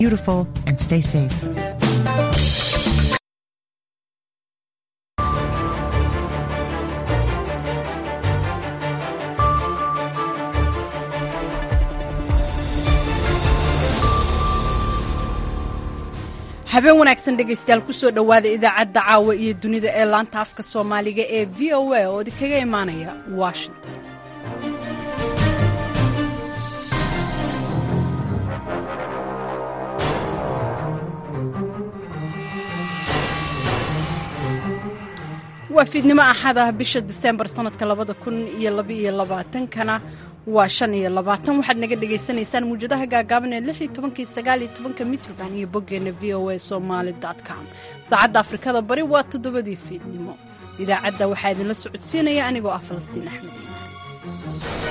Beautiful and stay safe. habeen wanaagsan dhegaystayaal kusoo dhowaada idaacadda caawa iyo dunida ee laanta afka soomaaliga ee v o a oo idinkaga imaanaya washington waa fiidnimo axad ah bisha diseembar sanadka labada kun iyo labaiyo labaatankana waa shan iyo labaatan waxaad naga dhagaysanaysaan muwjadaha gaagaaban ee lix iyo tobankii sagaal iyo tobanka mitrban iyo boggeenna v o a somaali com saacadda afrikada bari waa toddobadii fiidnimo idaacadda waxaa idinla socodsiinaya anigoo ah falastiin axmed iimaan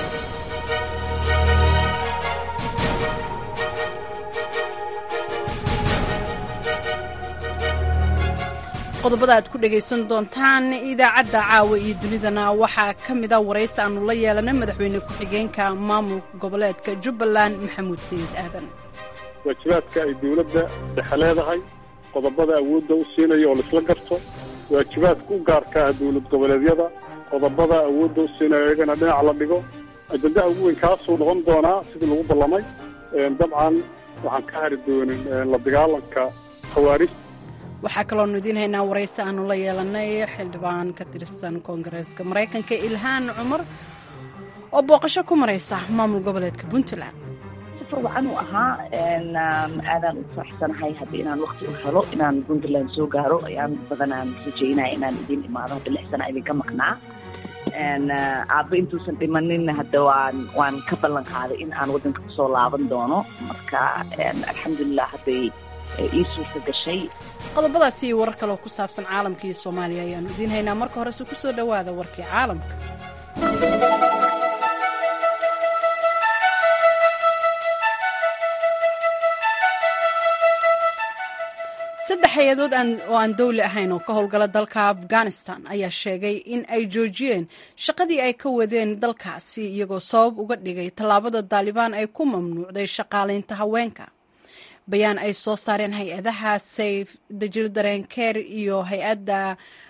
qodobada aad ku dhegaysan doontaan idaacadda caawa iyo dunidana waxaa ka mida waraysi aanu la yeelanay madaxweyne ku-xigeenka maamul goboleedka jubbaland maxamuud sayid aadan waajibaadka ay dawladda dhexe leedahay qodobada awoodda u siinaya oo laisla garto waajibaadka u gaarka ah dawlad goboleedyada qodobada awoodda u siinaya iyagana dhinac la dhigo ajandaha ugu weyn kaasuu noqon doonaa sidii lagu ballamay dabcan waxaan ka hari doonin la dagaalanka khawaarij waxaa kaloonu idiin haynaa waraysi aanu la yeelanay xildhibaan ka tirsan koongareeska maraykanka ilhaan cumar oo booqasho ku maraysa maamul goboleedka puntland wacan uu ahaa aadaan u faraxsanahay haddii inaan wakti u helo inaan puntland soo gaaro ayaan badanaan rajaynaya inaan idin imaado hadda lix sana idinka maqnaa aabba intuusan dhimaninna hadda waan waan ka ballan qaaday in aan waddanka kusoo laaban doono marka alxamdulilah hadday ii suurta gashay qodobadaasi iyo warar kaleoo ku saabsan caalamka iyo soomaaliya ayaanu idiin haynaa marka horese ku soo dhowaada warkii caalamka saddex hay-adood oo aan dowli ahayn oo ka howlgala dalka afghanistan ayaa sheegay in ay joojiyeen shaqadii ay ka wadeen dalkaasi iyagoo sabab uga dhigay tallaabada daalibaan ay ku mamnuucday shaqaalaynta haweenka bayaan ay soo saareen hay-adaha safe the children care iyo hay-adda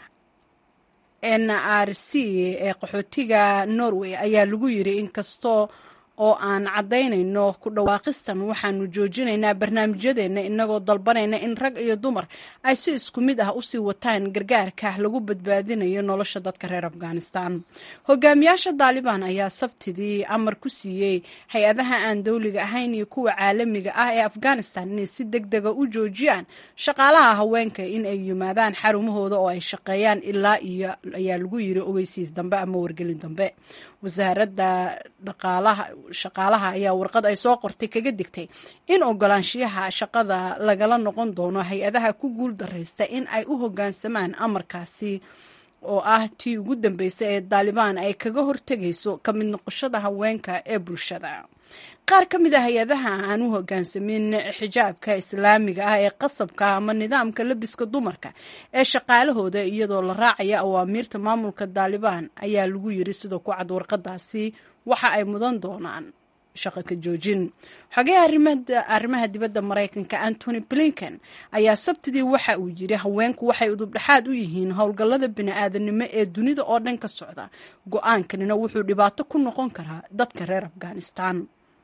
n r c ee qaxootiga norway ayaa lagu yiri inkastoo oo aan caddaynayno ku dhawaaqistan waxaanu joojinaynaa barnaamijyadeenna inagoo dalbanayna in rag iyo dumar ay si isku mid ah usii wataan gargaarka lagu badbaadinayo nolosha dadka reer afghanistan hogaamiyaasha daalibaan ayaa sabtidii amar ku siiyey hay-adaha aan dowliga ahayn iyo kuwa caalamiga ah ee afghanistan inay si deg dega u joojiyaan shaqaalaha haweenka in ay yimaadaan xarumahooda oo ay shaqeeyaan ilaa iyo ayaa lagu yiri ogeysiis dambe ama wargelin dambe wasaaradda dhaqaalaha shaqaalaha ayaa warqad ay soo qortay kaga digtay in ogolaanshiyaha shaqada lagala noqon doono hay-adaha ku guul daraysta in ay u hoggaansamaan amarkaasi oo ah tii ugu dambeysay ee daalibaan ay kaga hortegayso ka mid noqoshada haweenka ee bulshada qaar ka mid a hay-adaha aan u hoggaansamin xijaabka islaamiga ah ee qasabka ama nidaamka labiska dumarka ee shaqaalahooda iyadoo la raacaya awaamiirta maamulka daalibaan ayaa lagu yiri sidoo ku cad warqadaasi waxa ay mudan doonaan shaqo ka joojin xogaha arrimaha dibadda maraykanka antony blinken ayaa sabtidii waxa uu yiri haweenku waxay udubdhexaad u yihiin howlgallada bini-aadanimo ee dunida oo dhan ka socda go-aankanina wuxuu dhibaato ku noqon karaa dadka reer afghanistan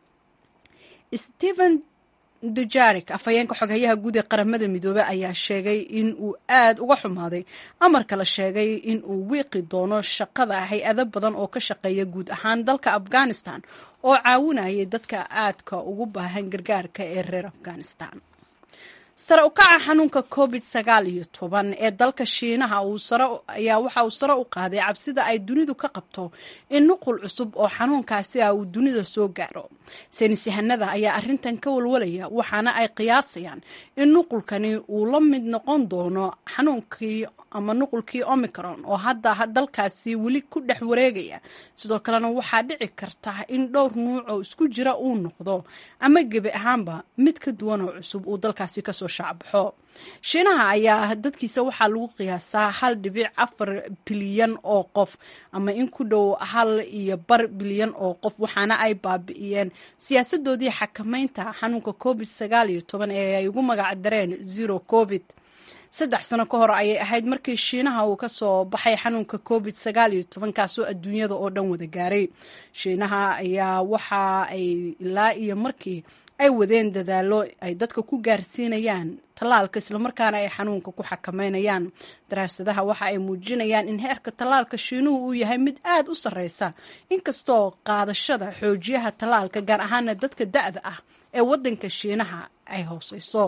stephen dujarik afhayeenka xoghayaha guud ee qaramada midoobey ayaa sheegay in uu aad uga xumaaday amarka la sheegay in uu wiiqi doono shaqada hay-ado badan oo ka shaqeeya guud ahaan dalka afghanistan oo caawinayay dadka aadka ugu baahan gargaarka ee reer afghanistan sare u kaca xanuunka covid sagaal iyo toban ee dalka shiinaha ayaa waxa uu sare u qaaday cabsida ay dunidu ka qabto in nuqul cusub oo xanuunkaasi ah uu dunida soo gaaro saynis yahanada ayaa arrintan ka walwalaya waxaana ay qiyaasayaan in nuqulkani uu la mid noqon doono xanuunkii ama nuqulkii omicron oo hadda dalkaasi weli ku dhex wareegaya sidoo kalena waxaa dhici karta in dhowr nuuc oo isku jira uu noqdo ama gebi ahaanba mid ka duwan oo cusub uu dalkaasi kasoo soo shacbaxo shiinaha ayaa dadkiisa waxaa lagu qiyaasaa hal dhibic afar bilyan oo qof ama in ku dhow hal iyo bar bilyan oo qof waxaana ay baabi'iyeen siyaasadoodii xakameynta xanuunka covid sagaal iyo toban ee ay ugu magac dareen zero covid saddex sano ka hor ayay ahayd markii shiinaha uu ka soo baxay xanuunka covid sagaal iyo toban kaasoo adduunyada oo dhan wada gaaray shiinaha ayaa waxa ay ilaa iyo markii ay wadeen dadaalo ay dadka ku gaarsiinayaan tallaalka islamarkaana ay xanuunka ku xakameynayaan daraasadaha waxa ay muujinayaan in heerka tallaalka shiinuhu uu yahay mid aad u sarreysa inkastoo qaadashada xoojiyaha tallaalka gaar ahaana dadka da-da ah ee waddanka shiinaha ay hooseyso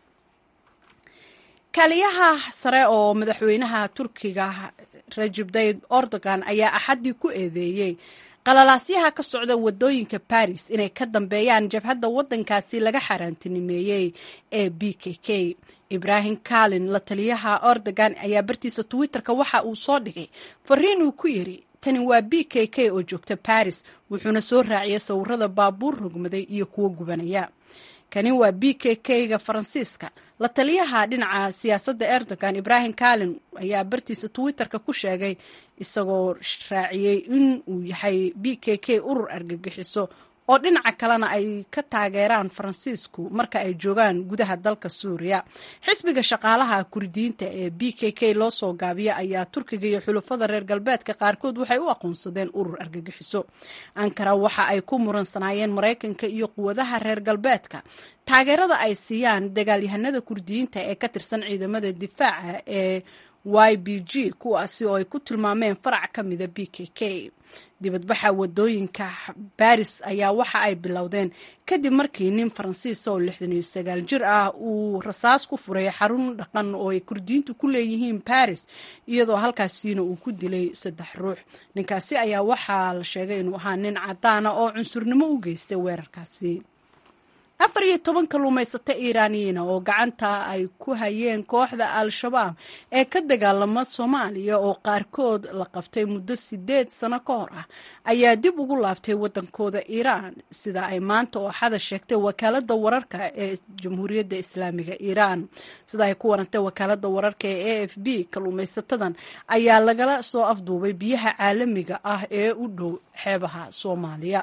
kaaliyaha sare oo madaxweynaha turkiga rajib tayib erdogan ayaa axaddii ku eedeeyey qalalaasyaha ka socda wadooyinka baris inay ka dambeeyaan jabhadda waddankaasi laga xaaraantinimeeyey ee b k k ibrahim kalin la taliyaha erdogan ayaa bartiisa twitter-ka waxa uu soo dhigay fariin uu ku yidhi tani waa b k k oo joogta baris wuxuuna soo raaciyay sawirada baabuur rogmaday iyo kuwo gubanaya kani waa b k k-ga faransiiska la taliyaha dhinaca siyaasadda erdogan ibrahim kalin ayaa bartiisa twitter-ka ku sheegay isagoo raaciyey in uu yahay b k k urur argagixiso oo dhinaca kalena ay ka taageeraan faransiisku marka ay joogaan gudaha dalka suuriya xisbiga shaqaalaha kurdiyiinta ee b k k loo soo gaabiya ayaa turkiga iyo xulafada reer galbeedka qaarkood waxay u aqoonsadeen urur argagixiso ankara waxa ay ku muransanaayeen maraykanka iyo quwadaha reer galbeedka taageerada ay siiyaan dagaalyahanada kurdiyiinta ee ka tirsan ciidamada difaaca ee y b g kuwaasi oo ay ku tilmaameen farac ka mida b k k dibadbaxa wadooyinka baris ayaa waxa ay bilowdeen kadib markii nin faransiisa oo lixdan iyo sagaal jir ah uu rasaas ku furay xarun dhaqan oo ay kurdiyiintu ku leeyihiin baris iyadoo halkaasiina uu ku dilay saddex ruux ninkaasi ayaa waxaa la sheegay inuu ahaa nin cadaana oo cunsurnimo u geystay weerarkaasi afar iyo toban kalluumaysato iiraaniyiina oo gacanta ay ku hayeen kooxda al-shabaab ee ka dagaalama soomaaliya oo qaarkood la qabtay muddo sideed sano ka hor ah ayaa dib ugu laabtay waddankooda iiraan sida ay maanta oo xada sheegtay wakaaladda wararka ee jamhuuriyadda islaamiga iiraan sida ay ku warantay wakaaladda wararka ee a f b kalluumaysatadan ayaa lagala soo afduubay biyaha caalamiga ah ee u dhow xeebaha soomaaliya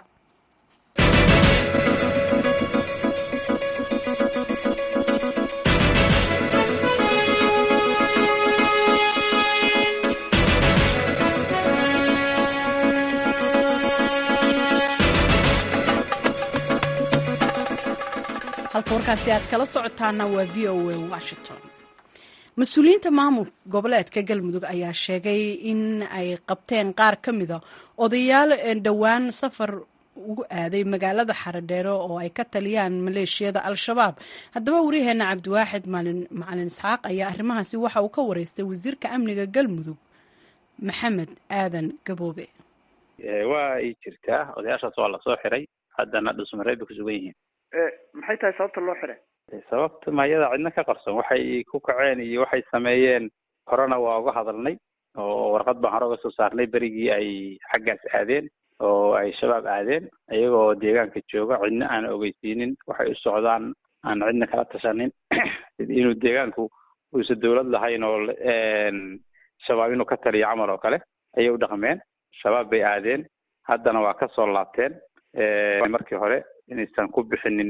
halka warkaasi aad kala socotaana waa v o a washington mas-uuliyiinta maamul goboleedka galmudug ayaa sheegay in ay qabteen qaar ka mida odayaal dhowaan safar ugu aaday magaalada xaradheere oo ay ka taliyaan maleeshiyada al-shabaab haddaba waryaheena cabdiwaaxid macalin isxaaq ayaa arrimahaasi waxa uu ka wareystay wasiirka amniga galmudug maxamed aadan gaboobe waa ay jirtaa odayaashaas waa lasoo xiray haddana dhusmareed bay kusugan yihiin maxay tahay sababta loo xiray sababta mayada cidna ka qarson waxay ku kaceen iyo waxay sameeyeen horena waa uga hadalnay oo warqad baan hore uga soo saarnay berigii ay xaggaas aadeen oo ay shabaab aadeen iyagoo deegaanka jooga cidna aan ogeysiinin waxay u socdaan aan cidna kala tashanin inuu deegaanku uusa dawlad lahayn oo shabaab inuu ka taliyo camal oo kale ayay u dhaqmeen shabaab bay aadeen haddana waa ka soo laabteen markii hore inaysan ku bixinin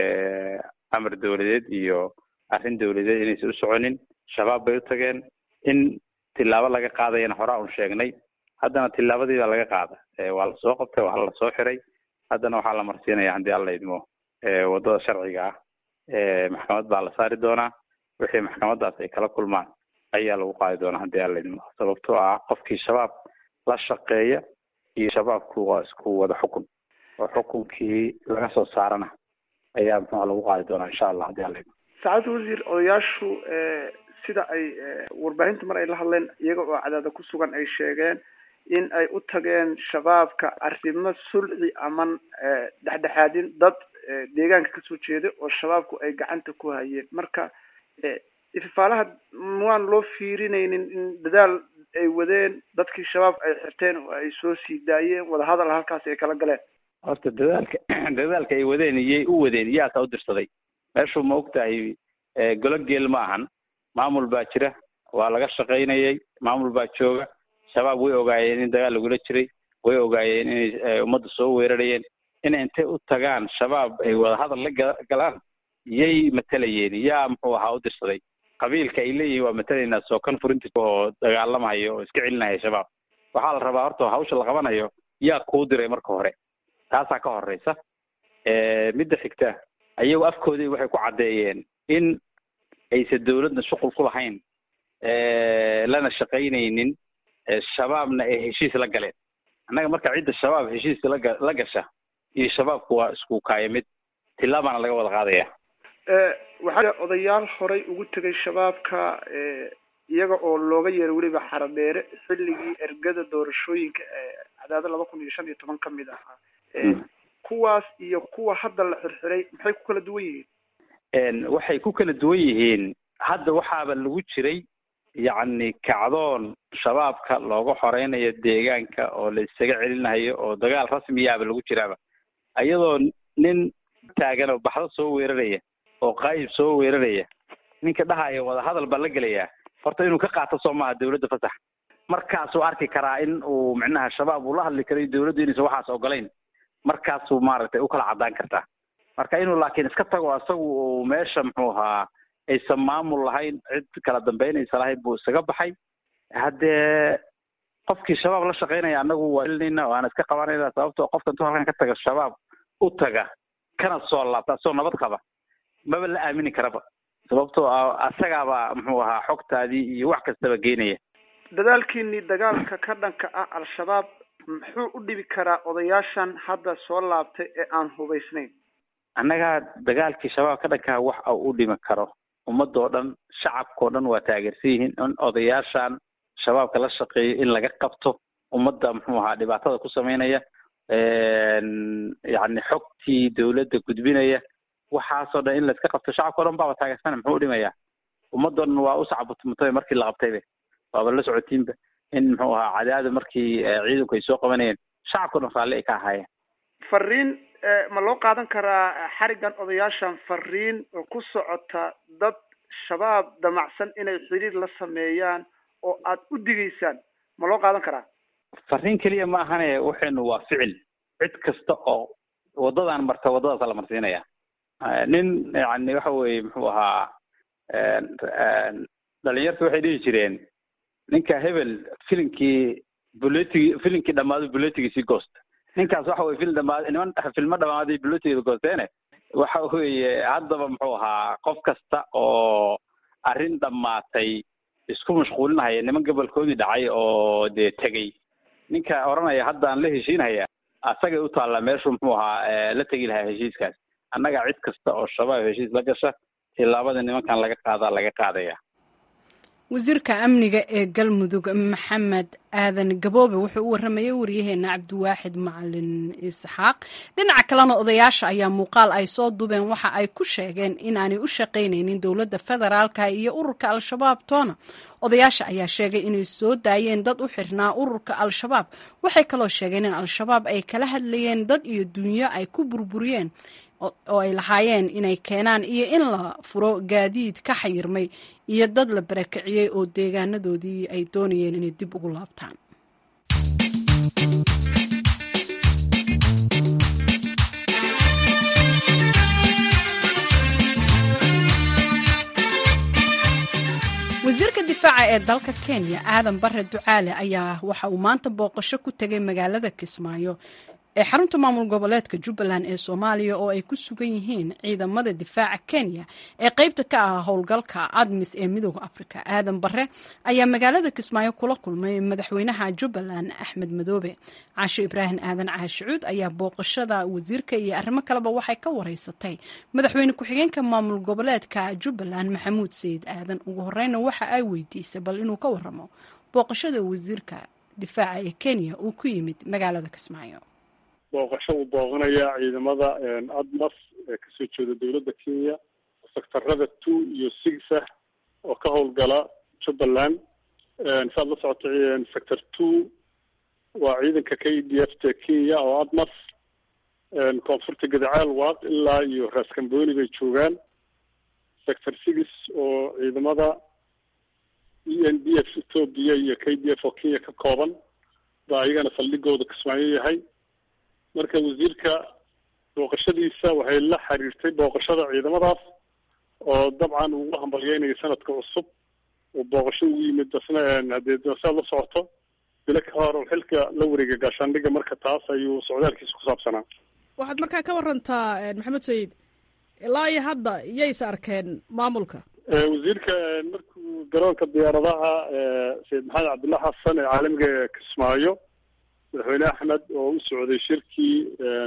amar dawladeed iyo arrin dawladeed inaysan u soconin shabaab bay u tageen in tilaabo laga qaadayana horaa un sheegnay haddana tilaabadii baa laga qaada waa lasoo qabtay waa lasoo xiray haddana waxaa la marsiinaya haddii alla idmo waddada sharciga ah maxkamad baa la saari doonaa wixii maxkamaddaas ay kala kulmaan ayaa lagu qaadi doonaa haddii alla idmo sababtoo ah qofkii shabaab la shaqeeya iyo shabaabku waa isku wada xukun oo xukunkii laga soo saarana ayaa muxua lagu qaadi doonaa insha allah haddii alla idmo saacadda wasiir odayaashu sida ay warbaahinta mar ay la hadleen iyaga oo cadaada ku sugan ay sheegeen in ay u tageen shabaabka arrimo sulci aman dhexdhexaadin dad deegaanka kasoo jeeda oo shabaabku ay gacanta ku hayeen marka ifafaalaha waan loo fiirinaynin in dadaal ay wadeen dadkii shabaab ay xirteen oo ay soo sii daayeen wadahadal halkaasi ay kala galeen horta dadaalka dadaalka ay wadeen iyay u wadeen yaasaa u dirsaday meeshu ma og tahay golo geel ma ahan maamul baa jira waa laga shaqaynayay maamul baa jooga shabaab way ogaayeen in dagaal lagula jiray way ogaayeen inay ummadda soo weerarayeen inay intay u tagaan shabaab ay wadahadal la galaan yay matalayeen yaa muxuu ahaa u dirsaday qabiilka ay leeyihiin waa matalaynaa sookan furinti oo dagaalamahayo oo iska celinaya shabaab waxaa la rabaa horta hawsha la qabanayo yaa kuu diray marka hore taasaa ka horeysa midda xigta ayagu afkoodii waxay ku caddeeyeen in aysan dawladna shuqul ku lahayn lana shaqaynaynin shabaabna ay heshiis la galeen annaga marka cidda shabaab heshiiska laga la gasha iyo shabaabku waa isku kaaya mid tilaabaana laga wada qaadaya waxaa odayaal horay ugu tegay shabaabka iyaga oo looga yeeray weliba xaradheere xilligii ergada doorashooyinka cadaado laba kun iyo shan iyo toban kamid ahaa kuwaas iyo kuwa hadda la xirxiray maxay ku kala duwan yihiin waxay ku kala duwan yihiin hadda waxaaba lagu jiray yacni kacdoon shabaabka looga xoreynayo deegaanka oo la isaga celinayo oo dagaal rasmiyaaba lagu jiraaba iyadoo nin taagan oo baxdo soo weeraraya oo qaayib soo weeraraya ninka dhahaya wadahadal baa la gelayaa horta inuu ka qaato soo maaha dawladda fasax markaasuu arki karaa in uu micnaha shabaab uu la hadli karayo dawladdu inaysan waxaas ogolayn markaasuu maaragtay u kala caddaan kartaa marka inuu laakiin iska tago asagu uu meesha muxuu ahaa aysan maamul lahayn cid kala dambeynaysa lahayn buu isaga baxay haddee qofkii shabaab la shaqaynaya annagu waa ilinayna waana iska qabanayna sababtoo qofka intuu halkan ka taga shabaab u taga kana soo laabta asagoo nabad qaba maba la aamini karaba sababtoo ah asagaaba muxuu ahaa xogtaadii iyo wax kastaba geenaya dadaalkiinii dagaalka ka dhanka ah al-shabaab muxuu u dhibi karaa odayaashan hadda soo laabtay ee aan hubaysnayn annaga dagaalkii shabaab ka dhankaa wax u dhimi karo ummadoo dhan shacabkao dhan waa taageersan yihiin in odayaashan shabaabka la shaqeeyo in laga qabto ummadda muxuu ahaa dhibaatada ku sameynaya yacni xogtii dawladda gudbinaya waxaasoo dhan in laiska qabto shacabkao dhan baaba taageersana muxuu u dhimayaa ummadoo dhan waa u sacbutmutay markii la qabtayba waaba la socotiinba in muxuu ahaa cadaada markii ciidanku ay soo qabanayeen shacabkao dhan raalli ay ka ahaayeen fariin ma loo qaadan karaa xarigan odayaashan fariin oo ku socota dad shabaab damacsan inay xiriir la sameeyaan oo aad u digaysaan ma loo qaadan karaa fariin keliya ma ahane waxaynu waa ficil cid kasta oo waddadan marta waddadaasa la marsiinaya nin yani waxa weye muxuu ahaa dhalinyarta waxay dhihi jireen ninka hebel filinkii buletigi filinkii dhamaado buletigiisii goosta ninkaas waxa weye fil dhamaad niman filmo dhamaaday buletigeda goosteene waxa weeye haddaba muxuu ahaa qof kasta oo arrin dhammaatay isku mashquulinahaya niman gobolkoodii dhacay oo dee tegey ninka odhanaya haddaan la heshiinhaya asagay u taallaa meeshuu muxuu ahaa la tegi lahaa heshiiskaas annaga cid kasta oo shabaab heshiis la gasha tillaabada nimankan laga qaadaa laga qaadaya wasiirka amniga ee galmudug maxamed aadan gaboobe wuxuu u waramayay wariyaheena cabdiwaaxid macalin isxaaq dhinaca kalena odayaasha ayaa muuqaal ay soo dubeen waxa ay ku sheegeen inaanay u shaqaynaynin dowladda federaalka iyo ururka al-shabaab toona odayaasha ayaa sheegay inay soo daayeen dad u xirnaa ururka al-shabaab waxay kaloo sheegeen in al-shabaab ay kala hadlayeen dad iyo dunyo ay ku burburiyeen oo ay lahaayeen inay keenaan iyo in la furo gaadiid ka xayirmay iyo dad la barakiciyey oo deegaanadoodii ay doonayeen inay dib ugu laabtaan wasiirka difaaca ee dalka kenya aadan bare ducaale ayaa waxa uu maanta booqasho ku tegay magaalada kismaayo ee xarunta maamul goboleedka jubbaland ee soomaaliya oo ay ku sugan yihiin ciidamada difaaca kenya ee qeybta ka ah howlgalka admis ee midooda afrika aadan bare ayaa magaalada kismaayo kula kulmay madaxweynaha jubbaland axmed madoobe caasho ibraahim aadan caashicuud ayaa booqashada wasiirka iyo arrimo kaleba waxay ka wareysatay madaxweyne ku-xigeenka maamul goboleedka jubbaland maxamuud sayid aadan ugu horeyna waxa ay weydiisay bal inuu ka waramo booqashada wasiirka difaaca ee kenya uu ku yimid magaalada kismaayo booqasho uu booqanayaa ciidamada admas ee kasoo jeeda dowladda kenya sectarada two iyo six ah oo ka howlgala jubbaland saad la socota sector two waa ciidanka k d f ta kenya oo admas koonfurta gadacaal waaq ilaa iyo raaskambooni bay joogaan sector six oo ciidamada e n d f ethoobia iyo k d f oo kenya ka kooban baa ayagana saldhigooda kismaayo yahay marka wasiirka booqashadiisa waxay la xiriirtay booqashada ciidamadaas oo dabcan ugu hambalyeynayo sanadka cusub oo booqasho ugu yimid dasna haddee saad la socoto bilo ka hor oo xilka la wareegay gaashaandhiga marka taas ayuu socdaalkiisa ku saabsanaa waxaad markaa ka warantaa maxamed sayid ilaa iyo hadda iyaysa arkeen maamulka wasiirka markuu garoonka diyaaradaha sayid maxamed cabdulla xasan ee caalamiga kismaayo madaxweyne axmed oo u socday shirkii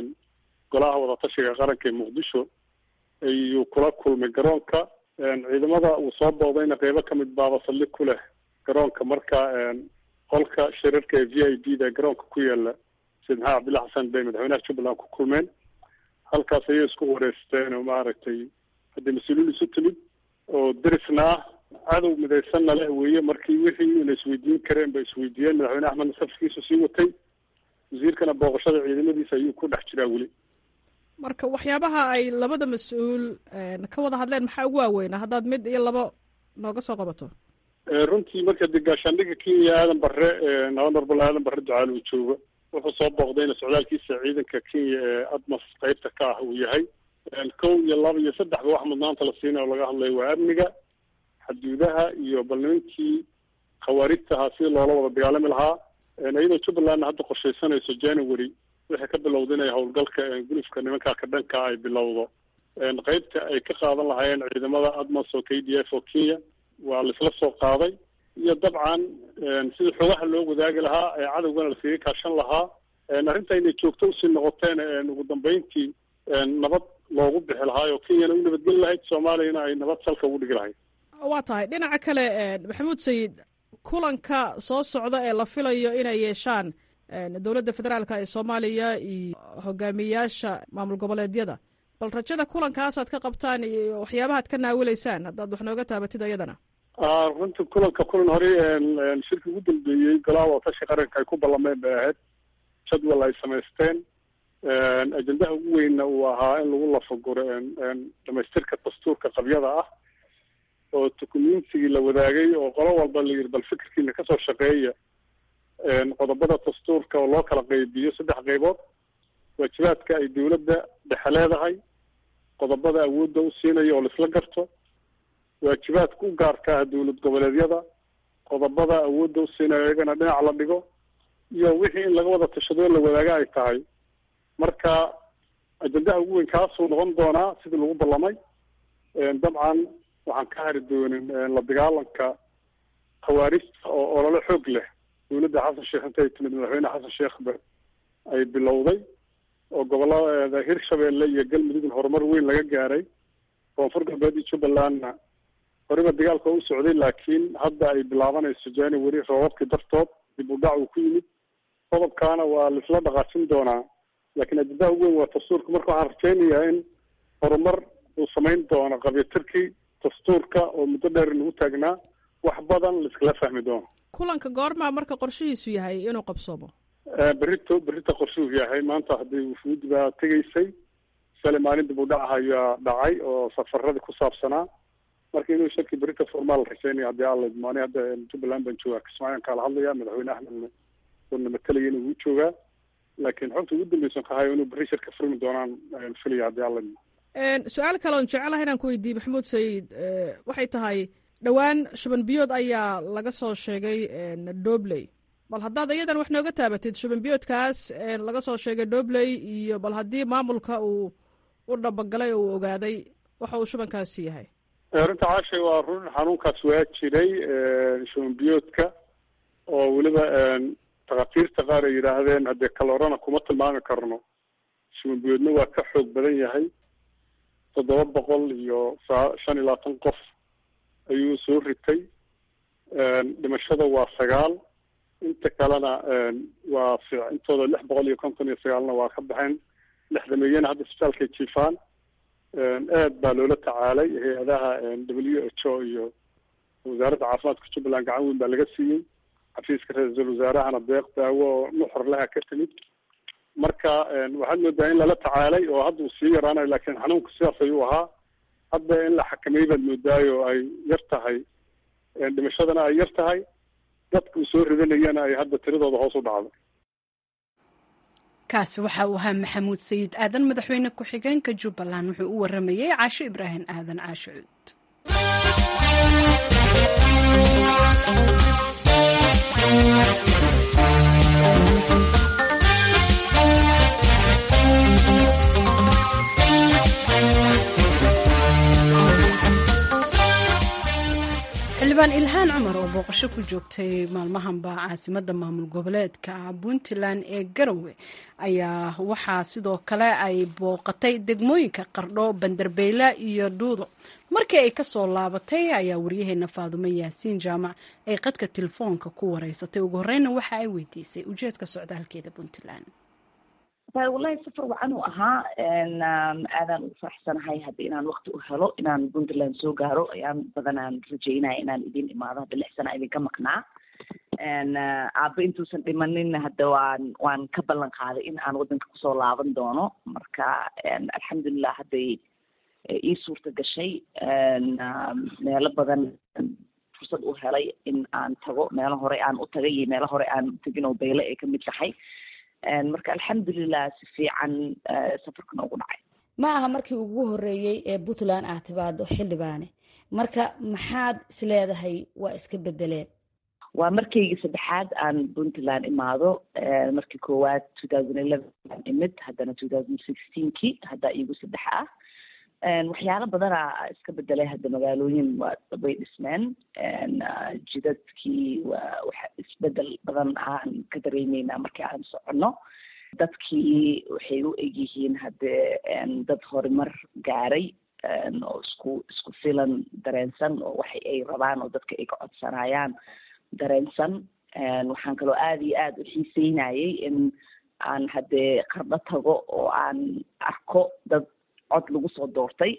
golaha wadatashiga qaranka ee muqdisho ayuu kula kulmay garoonka ciidamada uu soo boodayna qeybo kamid baaba saldhig ku leh garoonka marka qolka shirarka ee v i b da garoonka ku yaala sayid maxamed cabdulla xasan bay madaxweynaha jubbaland ku kulmeen halkaas ayay isku wareysteen oo maaragtay haddii mas-uuliin isu timid oo derisna ah cadow midaysanna leh weeye markii wixii la isweydiin kareen bay isweydiiyeen madaxweyne axmedna safkiisu sii watay wasiirkana booqashada ciidamadiisa ayuu ku dhex jiraa weli marka waxyaabaha ay labada mas-uul ka wada hadleen maxaa ugu waaweynaa haddaad mid iyo labo nooga soo qabato runtii marka de gaashaandhiga kenya aadan bare honorable aadan bare ducaal uu joogo wuxuu soo booqdayna socdaalkiisa ciidanka kenya ee admas qeybta ka ah uu yahay kow iyo laba iyo saddexba wax mudnaanta la siinay oo laga hadlayo waa amniga xaduudaha iyo balnimankii khawaarijtahaa si loola wada dagaalami lahaa iyadoo jubbalandna hadda qorshaysanayso january waxay ka bilowda inay howlgalka gulufka nimankaa ka dhanka ay bilowdo qeybta ay ka qaadan lahaayeen ciidamada admas oo k d f oo kenya waa laisla soo qaaday iyo dabcan sidii xoogaha loo wadaagi lahaa ee cadowgana laskaga kaashan lahaa arrinta inay joogto usii noqoteen ugu dambeyntii nabad loogu bixi lahaay oo kenyana u nabadgeli lahayd soomaaliyana ay nabad salka ugu dhigi lahayd waa tahay dhinaca kale maxamuud sayid kulanka soo socda ee la filayo inay yeeshaan dowladda federaalka ee soomaaliya iyo hogaamiyayaasha maamul goboleedyada bal rajada kulankaasaad ka qabtaan iyo waxyaabahaad ka naawilaysaan haddaad wax nooga taabatid ayadana runtii kulanka kulan hore shirki ugu dambeeyey golaha watashi qaranka ay ku ballameen bay ahayd jadwal ay samaysteen ajendaha ugu weynna uu ahaa in lagu lafaguro dhamaystirka dastuurka qabyada ah oo dukumentigii la wadaagay oo qolo walba la yidhi bal fikirkiina kasoo shaqeeya qodobada dastuurka oo loo kala qeybiyo saddex qeybood waajibaadka ay dawladda dhexe leedahay qodobada awoodda u siinayo oo laisla garto waajibaadka u gaarka ah dawlad goboleedyada qodobada awoodda u siinayo iyagana dhinac la dhigo iyo wixii in laga wada tashadoo la wadaaga ay tahay marka ajendaha ugu weyn kaasuu noqon doonaa sidii lagu ballamay dabcan waxaan ka hari doonin la dagaalanka khawaarijta oo olole xoog leh dawladda xasan sheekh intay timid madaxweyne xasan sheekhba ay bilowday oo gobolada hirshabeelle iyo galmudugna horumar weyn laga gaaray koonfur galbeed iyo jubbalandna horiba dagaalka u socday laakiin hadda ay bilaabanayso january roobabkii dartood dib u dhac uu ku yimid qodobkaana waa laisla dhaqaajin doonaa laakiin ajendaha ugu weyn waa dastuurka marka waxaan rajaynayaa in horumar uu samayn doono qabyatirkii dastuurka oo muddo dheer nagu taagnaa wax badan laiskala fahmi doono kulanka goormaa marka qorshihiisu yahay inuu qabsoomo berito berita qorshuhu yahay maanta haddii wufuudi baa tegaysay sale maalin dib u dhac ayaa dhacay oo safaradii ku saabsanaa marka inuu shirki berita formaal rajaynaya haddii alla maani hadda jubbaland baan joogaa kismaayan kaala hadlaya madaxweyne axmedna uuna matalaya inuu u joogaa laakiin xogta ugu dambeysan kahayo inuu berri shirka furmi doonaan filaya haddii alla su-aal kale on jecelaha inaan ku weydiiye maxamuud sayid waxay tahay dhowaan shuban biyood ayaa laga soo sheegay dobley bal haddaad iyadan wax nooga taabatid shuban biyoodkaas laga soo sheegay dobley iyo bal haddii maamulka uu u dhabagalay oo uu ogaaday waxa uu shubankaasi yahay runta caashay waa run xanuunkaas waa jiray shuban biyoodka oo weliba takatiirta qaar ay yidhaahdeen haddee kalorana kuma tilmaami karno shuban biyoodna waa ka xoog badan yahay toddoba boqol iyo saa shan iyo labaatan qof ayuu soo ritay dhimashada waa sagaal inta kalena waa intooda lix boqol iyo konton iyo sagaalna waa ka baxeen lixdameeyana hadda isbitaalkay jiifaan aad baa loola tacaalay hay-adaha w h o iyo wasaaradda caafimaadka jubbaland gacan weyn baa laga siiyey xafiiska ra-iisul wasaarahana deeq daawo oo nuxor leha ka timid marka waxaad moodaa in lala tacaalay oo hadda uu sii yaraanayo laakiin xanuunku sidaas ayuu ahaa hadda in la xakameey baad moodaayo ay yar tahay dhimashadana ay yar tahay dadku soo ridanayana ay hadda tiradooda hoos u dhacdo kaasi waxa uu ahaa maxamuud sayid aadan madaxweyne ku-xigeenka jubbaland wuxuu u waramayey caasho ibraahim aadan caasho cuud xildhibaan ilhaan cumar oo booqasho ku joogtay maalmahanba caasimada maamul goboleedka puntland ee garowe ayaa waxaa sidoo kale ay booqatay degmooyinka qardho banderbeyla iyo dhuudo markii ay kasoo laabatay ayaa waryaheena faadumo yaasiin jaamac ay qadka telefoonka ku wareysatay ugu horeyna waxa ay weydiisay ujeedka socdaalkeeda puntland wallahi safar wacan uu ahaa aadaan ugu faraxsanahay hadda inaan wakti u helo inaan puntland soo gaaro ayaan badanaan rajeynaya inaan idin imaado hadda lix sana idinka maqnaa aaba intuusan dhimaninna hadda waan waan ka ballan qaaday in aan waddanka kusoo laaban doono marka alxamdulilah hadday ii suurta gashay meelo badan fursad u helay in aan tago meelo hore aan u tagay iyo meelo hore aan u tegin oo beyle ay kamid tahay marka alxamdulilah si fiican safarkan ugu dhacay ma aha markii ugu horeeyey ee puntland aad timaado xildhibaane marka maxaad isleedahay waa iska bedeleen waa markaygii saddexaad aan puntland imaado markii koowaad two thousand eleven aan imid haddana two thousand sixteenkii haddaa iigu saddex ah waxyaalo badana iska bedelay hadda magaalooyin waa way dhismeen jidadkii waa waxa isbedel badan aan ka dareemeynaa markii aan soconno dadkii waxay u egyihiin hadde dad horumar gaaray oo isku isku filan dareensan oo waxa ay rabaan oo dadka ay ka codsanayaan dareensan waxaan kaloo aada iyo aada u xiiseynayay in aan haddee qardho tago oo aan arko dad cod lagu soo doortay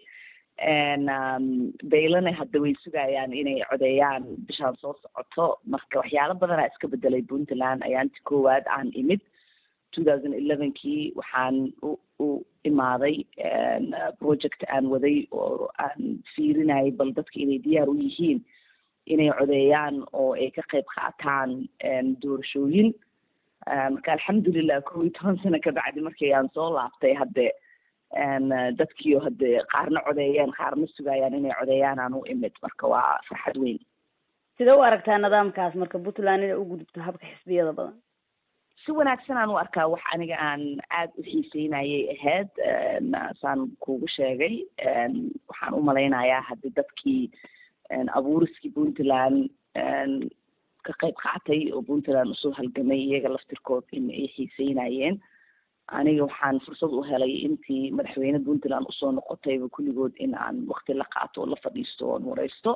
baylana hadda way sugayaan inay codeeyaan bishaan soo socoto marka waxyaalo badanaa iska bedelay puntland ayaanti koowaad aan imid two thousand elevenkii waxaan u u imaaday project aan waday oo aan fiirinayay bal dadka inay diyaar u yihiin inay codeeyaan oo ay ka qayb qaataan doorashooyin marka alxamdulilah kow iyo toban sano kabacdi markii aan soo laabtay hadde dadkiio hadde qaarna codeeyeen qaarna sugayaan inay codeeyaan aan u imid marka waa farxad weyn sidee u aragtaa nidaamkaas marka puntland inay u gudubto habka xisbiyada badan si wanaagsan aan u arkaa wax aniga aan aada u xiiseynayay ahayd saan kugu sheegay waxaan u malaynayaa haddi dadkii abuuriskii puntland ka qayb qaatay oo puntland usoo halgamay iyaga laftirkood in ay xiiseynayeen aniga waxaan fursad u helay intii madaxweyne puntland usoo noqotayba kulligood in aan wakti la qaato oo la fadhiisto oon wareysto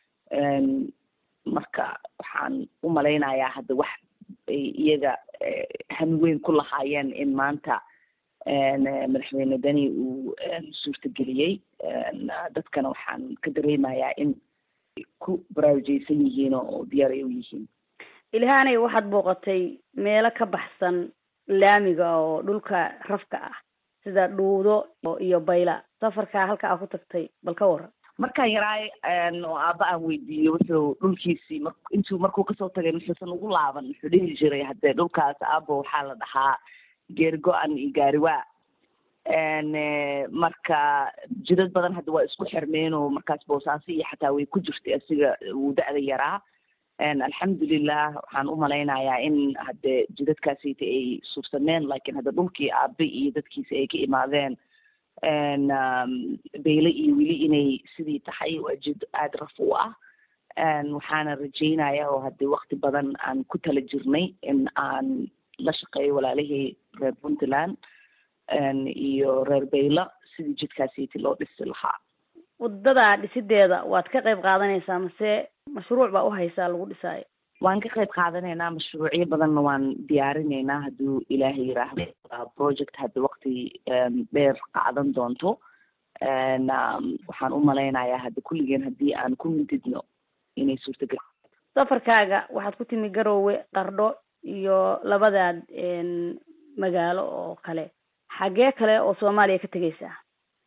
marka waxaan u malaynayaa hadda wax ay iyaga han weyn ku lahaayeen in maanta madaxweyne deni uu suurtageliyey dadkana waxaan ka dareemayaa in ku baraarujeysan yihiin oo diyaar ay u yihiin ilhaanay waxaad booqatay meelo ka baxsan laamiga oo dhulka rafka ah sida dhuudo iyo bayla safarkaa halka aa ku tagtay bal ka waran markaan yaraay oo aaba aan weydiiyo wuxuu dhulkiisii mar intuu markuu kasoo tagay muxuusan ugu laaban wuxuu dhihi jiray haddee dhulkaas aabo waxaa la dhahaa geeri go-an iyo gaariwaa marka jidad badan hadda waa isku xirmeen oo markaas boosaaso iyo xataa way ku jirtay asiga wuu da-da yaraa alxamdulilah waxaan u malaynayaa in hadde jidadkaasita ay suursameen lakin hadda dhulkii aabe iyo dadkiisa ay ka imaadeen beyle iyo weli inay sidii tahay waa jid aada raf u ah waxaana rajeynaya oo hadde wakti badan aan ku tala jirnay in aan la shaqeeyo walaalihii reer puntland iyo reer beyla sidii jidkaasiti loo dhisi lahaa wadada dhisideeda waad ka qayb qaadanaysaa mase mashruuc baa uhaysaa lagu dhisaayo waan ka qayb qaadanaynaa mashruucyo badanna waan diyaarinaynaa hadduu ilaahay yiraahdo project hadda wakti dheer qaadan doonto waxaan u malaynayaa hadda kulligeen haddii aan ku mintidno inay suurtagal safarkaaga waxaad ku timi garoowe qardho iyo labadaad magaalo oo kale xagee kale oo soomaaliya ka tegaysaa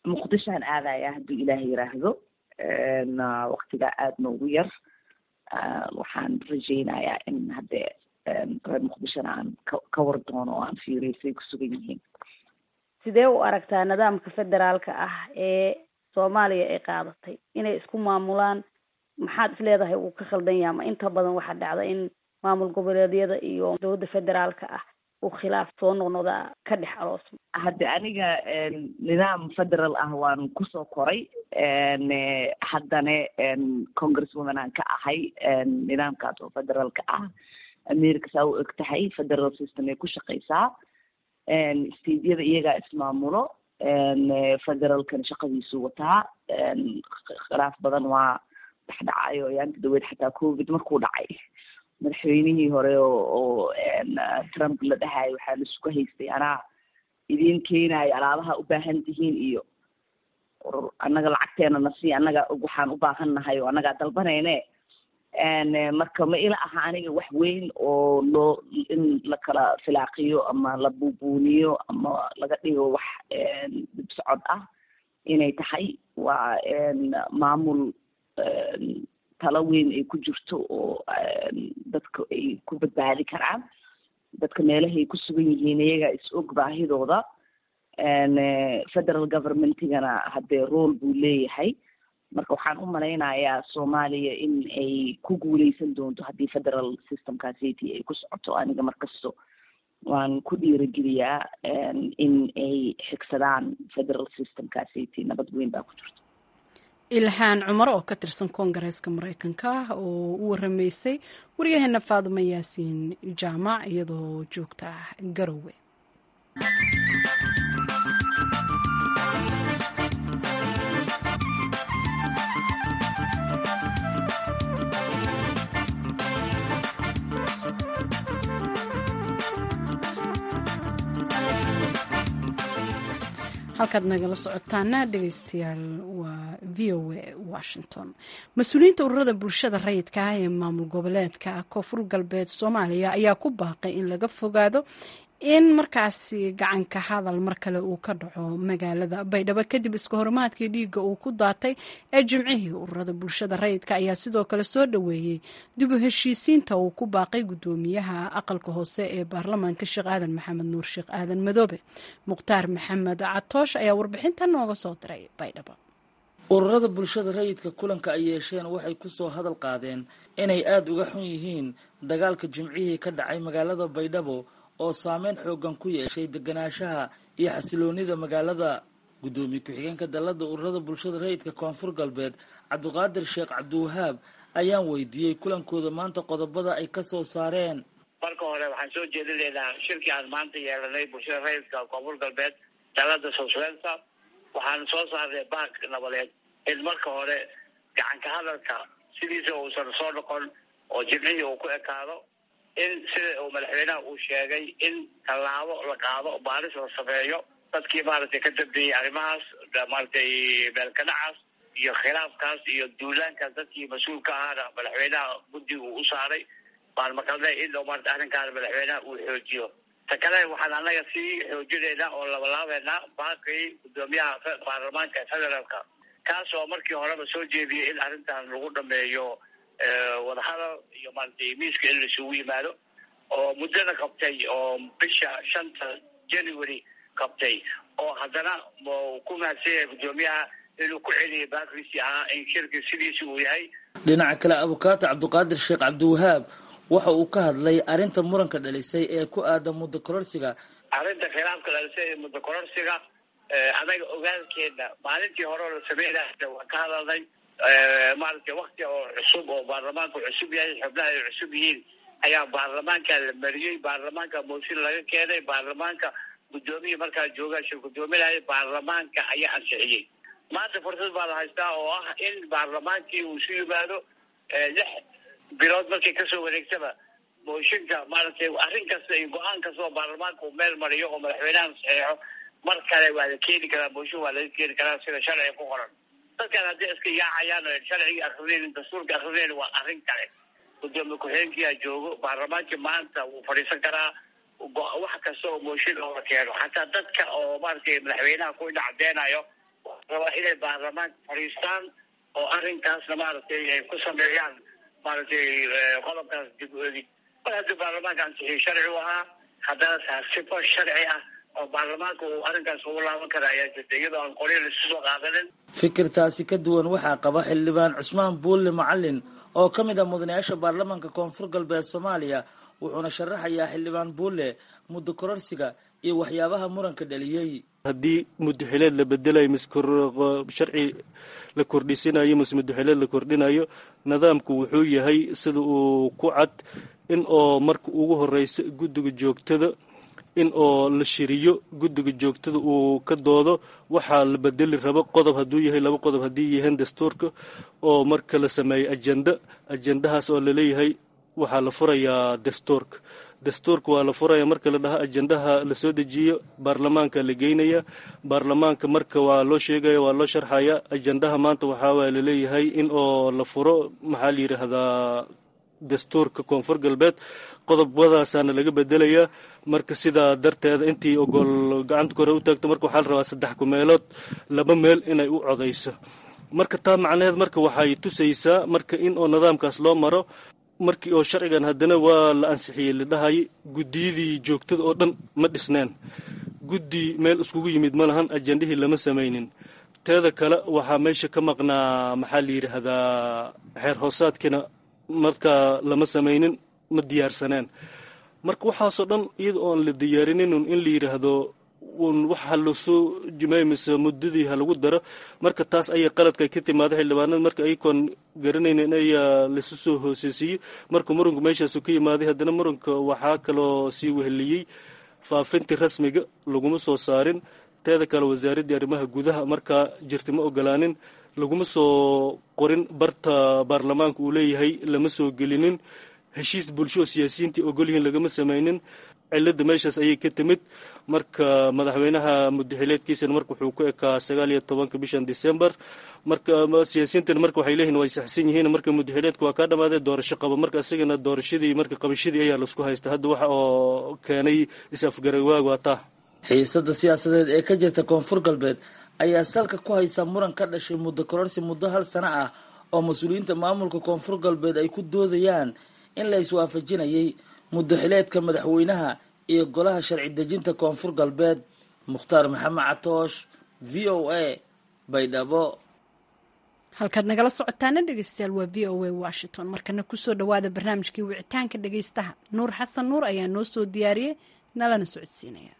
muqdishoan aadaya hadduu ilaah yiraahdo waktigaa aada noogu yar waxaan rajaynayaa in haddee reer muqdishona aan ka ka war doono oo aan fiiriyo say ku sugan yihiin sidee u aragtaa nidaamka federaalka ah ee soomaaliya ay qaadatay inay isku maamulaan maxaad isleedahay uu ka khaldan yaha ma inta badan waxaa dhacda in maamul goboleedyada iyo dowladda federaalka ah uu khilaaf soo noqnoqdaa ka dhex aroosma hadde aniga nidaam federal ah waan kusoo koray haddana congresswoman aan ka ahay nidaamkaas oo federaalka ah america saa u eg tahay federal system ay ku shaqeysaa stadeyada iyagaa ismaamulo federalkan shaqadiisu wataa khilaaf badan waa dhexdhacayo yaanta daweed xataa covid markuu dhacay madaxweynihii hore oo oo trump la dhahayo waxaa laisugu haystay anaa idiin keenayo alaabaha u baahan tihiin iyo annaga lacagteena nasi annaga waxaan u baahan nahay oo annagaa dalbanayne marka ma ila aha aniga wax weyn oo loo in la kala filaaqiyo ama la buubuuniyo ama laga dhigo wax dib socod ah inay tahay waa maamul talo weyn ay ku jirto oo dadka ay ku badbaadi karaan dadka meelahay ku sugan yihiin iyaga is og baahidooda federal governmentigana haddee role buu leeyahay marka waxaan u malaynayaa soomaaliya in ay ku guuleysan doonto haddii federal systemkaasiti ay ku socoto aniga markasto waan ku dhiirigeliyaa in ay xigsadaan federal systemkaasiti nabad weyn baa ku jirto ilhaan cumar oo ka tirsan koongareeska mareykanka oo u waramaysay waryaheena faadimo yaasiin jaamac iyadoo joogta garowe halkaad nagala socotaana dhegeystayaal waa v o a washington mas-uuliyiinta ururada bulshada rayidka ah ee maamul goboleedka koonfur galbeed soomaaliya ayaa ku baaqay in laga fogaado in markaasi gacanka hadal mar kale uu ka dhaco magaalada baydhabo kadib iska horimaadkii dhiigga uu ku daatay ee jimcihii ururada bulshada rayidka ayaa sidoo kale soo dhoweeyey dib u heshiisiinta uu ku baaqay guddoomiyaha aqalka hoose ee baarlamaanka sheekh aadan maxamed nuur sheekh aadan madoobe mukhtaar maxamed catoosh ayaa warbixintan nooga soo diray baydhabo ururada bulshada rayidka kulanka ay yeesheen waxay kusoo hadal qaadeen inay aada uga xun yihiin dagaalka jimcihii ka dhacay magaalada baydhabo oo saameyn xoogan ku yeeshay deganaanshaha iyo xasiloonida magaalada guddoomiye ku-xigeenka dalada ururada bulshada rayidka koonfur galbeed cabdiqaadir sheekh cabdiwahaab ayaan weydiiyey kulankooda maanta qodobada ay ka soo saareen marka hore waxaan soo jeedinaynaa shirkii aan maanta yeelanay bulshada rayidka koonfur galbeed dalada soswensa waxaan soo saarnay baak nabadeed in marka hore gacanka hadalka sidiisa uusan soo noqon oo jimcihii uu ku ekaado in sida uu madaxweynaha uu sheegay in tallaabo la qaado baaris la sameeyo dadkii maaragtay ka dambeeyey arrimahaas maaragtay meelkadhacaas iyo khilaafkaas iyo duulaankaas dadkii mas-uulka ahaana madaxweynaha guddiga uu u saaray baan maqalnay in maarata arrinkaana madaxweynaha uu xoojiyo ta kale waxaan annaga sii xoojinaynaa oo labalaabeynaa baaqii guddoomiyaha baarlamaanka federaalka kaas oo markii horeba soo jeediyay in arrintan lagu dhameeyo wadahadal iyo maaragtay miiska in laisugu yimaado oo muddada qabtay oo bisha shanta january qabtay oo haddana ku mahadsan yahay guddoomiyaha inuu ku celiyay baakiisii ahaa in shirki sidiisi uu yahay dhinaca kale abukaata cabdiqaadir sheekh cabdiwahaab waxa uu ka hadlay arrinta muranka dhalisay ee ku aadan muddo kororsiga arrinta khilaafka dhalisay ee muddo kororsiga anaga ogaalkeena maalintii hore oo la sameynaya waan ka hadalnay maaragtay wakti oo cusub oo baarlamaanku cusub yahay xubnaha ay cusub yihiin ayaa baarlamaanka la mariyey baarlamaanka mooshin laga keenay baarlamaanka guddoomiya markaa joogaa shir guddoominaya baarlamaanka ayaa ansixiyey maanta fursad baa la haystaa oo ah in baarlamaankii uu isu yimaado lix bilood markay kasoo wareegtaba mooshinka maaragtay arrin kasta iyo go-aan kasta oo baarlamaanka uu meel mariyo oo madaxweynaha saxeexo mar kale waa la keeni karaa mooshin waa laga keeni karaa sida sharciga ku qoran dadkan haddii iska yaacayaan oo sharcigii akrinayn dastuurka akrinayn waa arrin kale gudoomiye ku-xigeenkiyaa joogo baarlamaankii maanta wuu fadhiisan karaa wax kasta oo mooshin oo la keeno xataa dadka oo maaragtay madaxweynaha ku dhacdeenayo rabaa inay baarlamaanka fadhiistaan oo arrinkaasna maaragtay ay ku sameeyaan maaragtay qodobkaas dib u eegid mar haddii baarlamaanka ansixiyey sharci u ahaa haddana taas sifo sharci ah oo baarlamaanka uu arrinkaas ugu laaban kara ayaa jirta iyadoo aan qoryo laisu soo qaadanin fikirtaasi ka duwan waxaa qaba xildhibaan cusmaan buulle macalin oo ka mid ah mudanayaasha baarlamaanka koonfur galbeed soomaaliya wuxuuna sharaxayaa xildhibaan buulle muddo kororsiga iyo waxyaabaha muranka dhaliyey haddii mudaxileed la bedelayo mise sharci la kordhisinayo mise mudaxileed la kordhinayo nidaamku wuxuu yahay sida uu ku cad in oo marka ugu horeysa guddiga joogtada in oo la shiriyo guddiga joogtada uu ka doodo waxaa la bedeli rabo qodob hadduu yahay laba qodob haddii yihiin dastuurka oo marka la sameeyo ajenda ajendahaas oo laleeyahay waxaa la furayaa dastuurka dastuurka waa la furaya marka la dhaha ajendaha lasoo dejiyo baarlamaanka la geynaya baarlamaanka marka waa loo sheegaya waa loo sharxaya ajendaha maanta waxaa laleeyahay in oo la furo maxaa la yidhaahdaa dastuurka koonfur galbeed qodobadaasaana laga bedelayaa marka sidaa darteeda intii ogol gacanta kore u taagto marka waxaa la rabaa saddex kumeelood laba meel inay u codayso marka taa macnaheed marka waxay tusaysaa marka in oo nidaamkaas loo maro markii oo sharcigan haddana waa la ansixiyey la dhahay guddiyadii joogtada oo dhan ma dhisneen guddi meel iskugu yimid ma lahan ajendihii lama samaynin teeda kale waxaa meesha ka maqnaa maxaa la yidhaahdaa xeer hoosaadkiina markaa lama samaynin ma diyaarsaneen marka waxaasoo dhan iyada oon la diyaarinin in la yidhaahdo waxa lasoo jimay mise muddadii ha lagu daro marka taas ayay qaladka ka timaada xildhibaanada marka ayakoon garanaynin ayaa lasu soo hooseysiiyey marka muranku meeshaasu ka yimaaday haddana muranka waxaa kaloo sii weheliyey faafintii rasmiga laguma soo saarin teeda kale wasaaraddii arrimaha gudaha markaa jirta ma ogolaanin laguma soo qorin barta baarlamaanka uu leeyahay lama soo gelinin heshiis bulsho oo siyaasiyiintii ogolyihiin lagama samaynin cilada meeshaas ayay ka timid marka madaxweynaha mudaxileedkiisana marka wuxuu ku ekaa sagaal iyo tobanka bishan december marka siyaasiyiintana marka waxay leeyihin way saxsan yihiin marka mudaxileedka waa kaa dhamaaday doorasho qaba marka isagana doorashadii marka qabashadii ayaa laisku haysta hadda waxa oo keenay is-afgarawaag waa taa xiisada siyaasadeed ee ka jirta koonfur galbeed ayaa salka ku haysa muran ka dhashay muddo kororsi muddo hal sano ah oo mas-uuliyiinta maamulka koonfur galbeed ay ku doodayaan in la iswaafajinayay muddaxileedka madaxweynaha iyo golaha sharci dejinta koonfur galbeed mukhtaar maxamed catoosh v o a baydhabo halkaad nagala socotaana dhegeystayaal waa v o a washington markana kusoo dhawaada barnaamijkii wicitaanka dhegeystaha nuur xasan nuur ayaa noo soo diyaariyey nalana socodsiinaya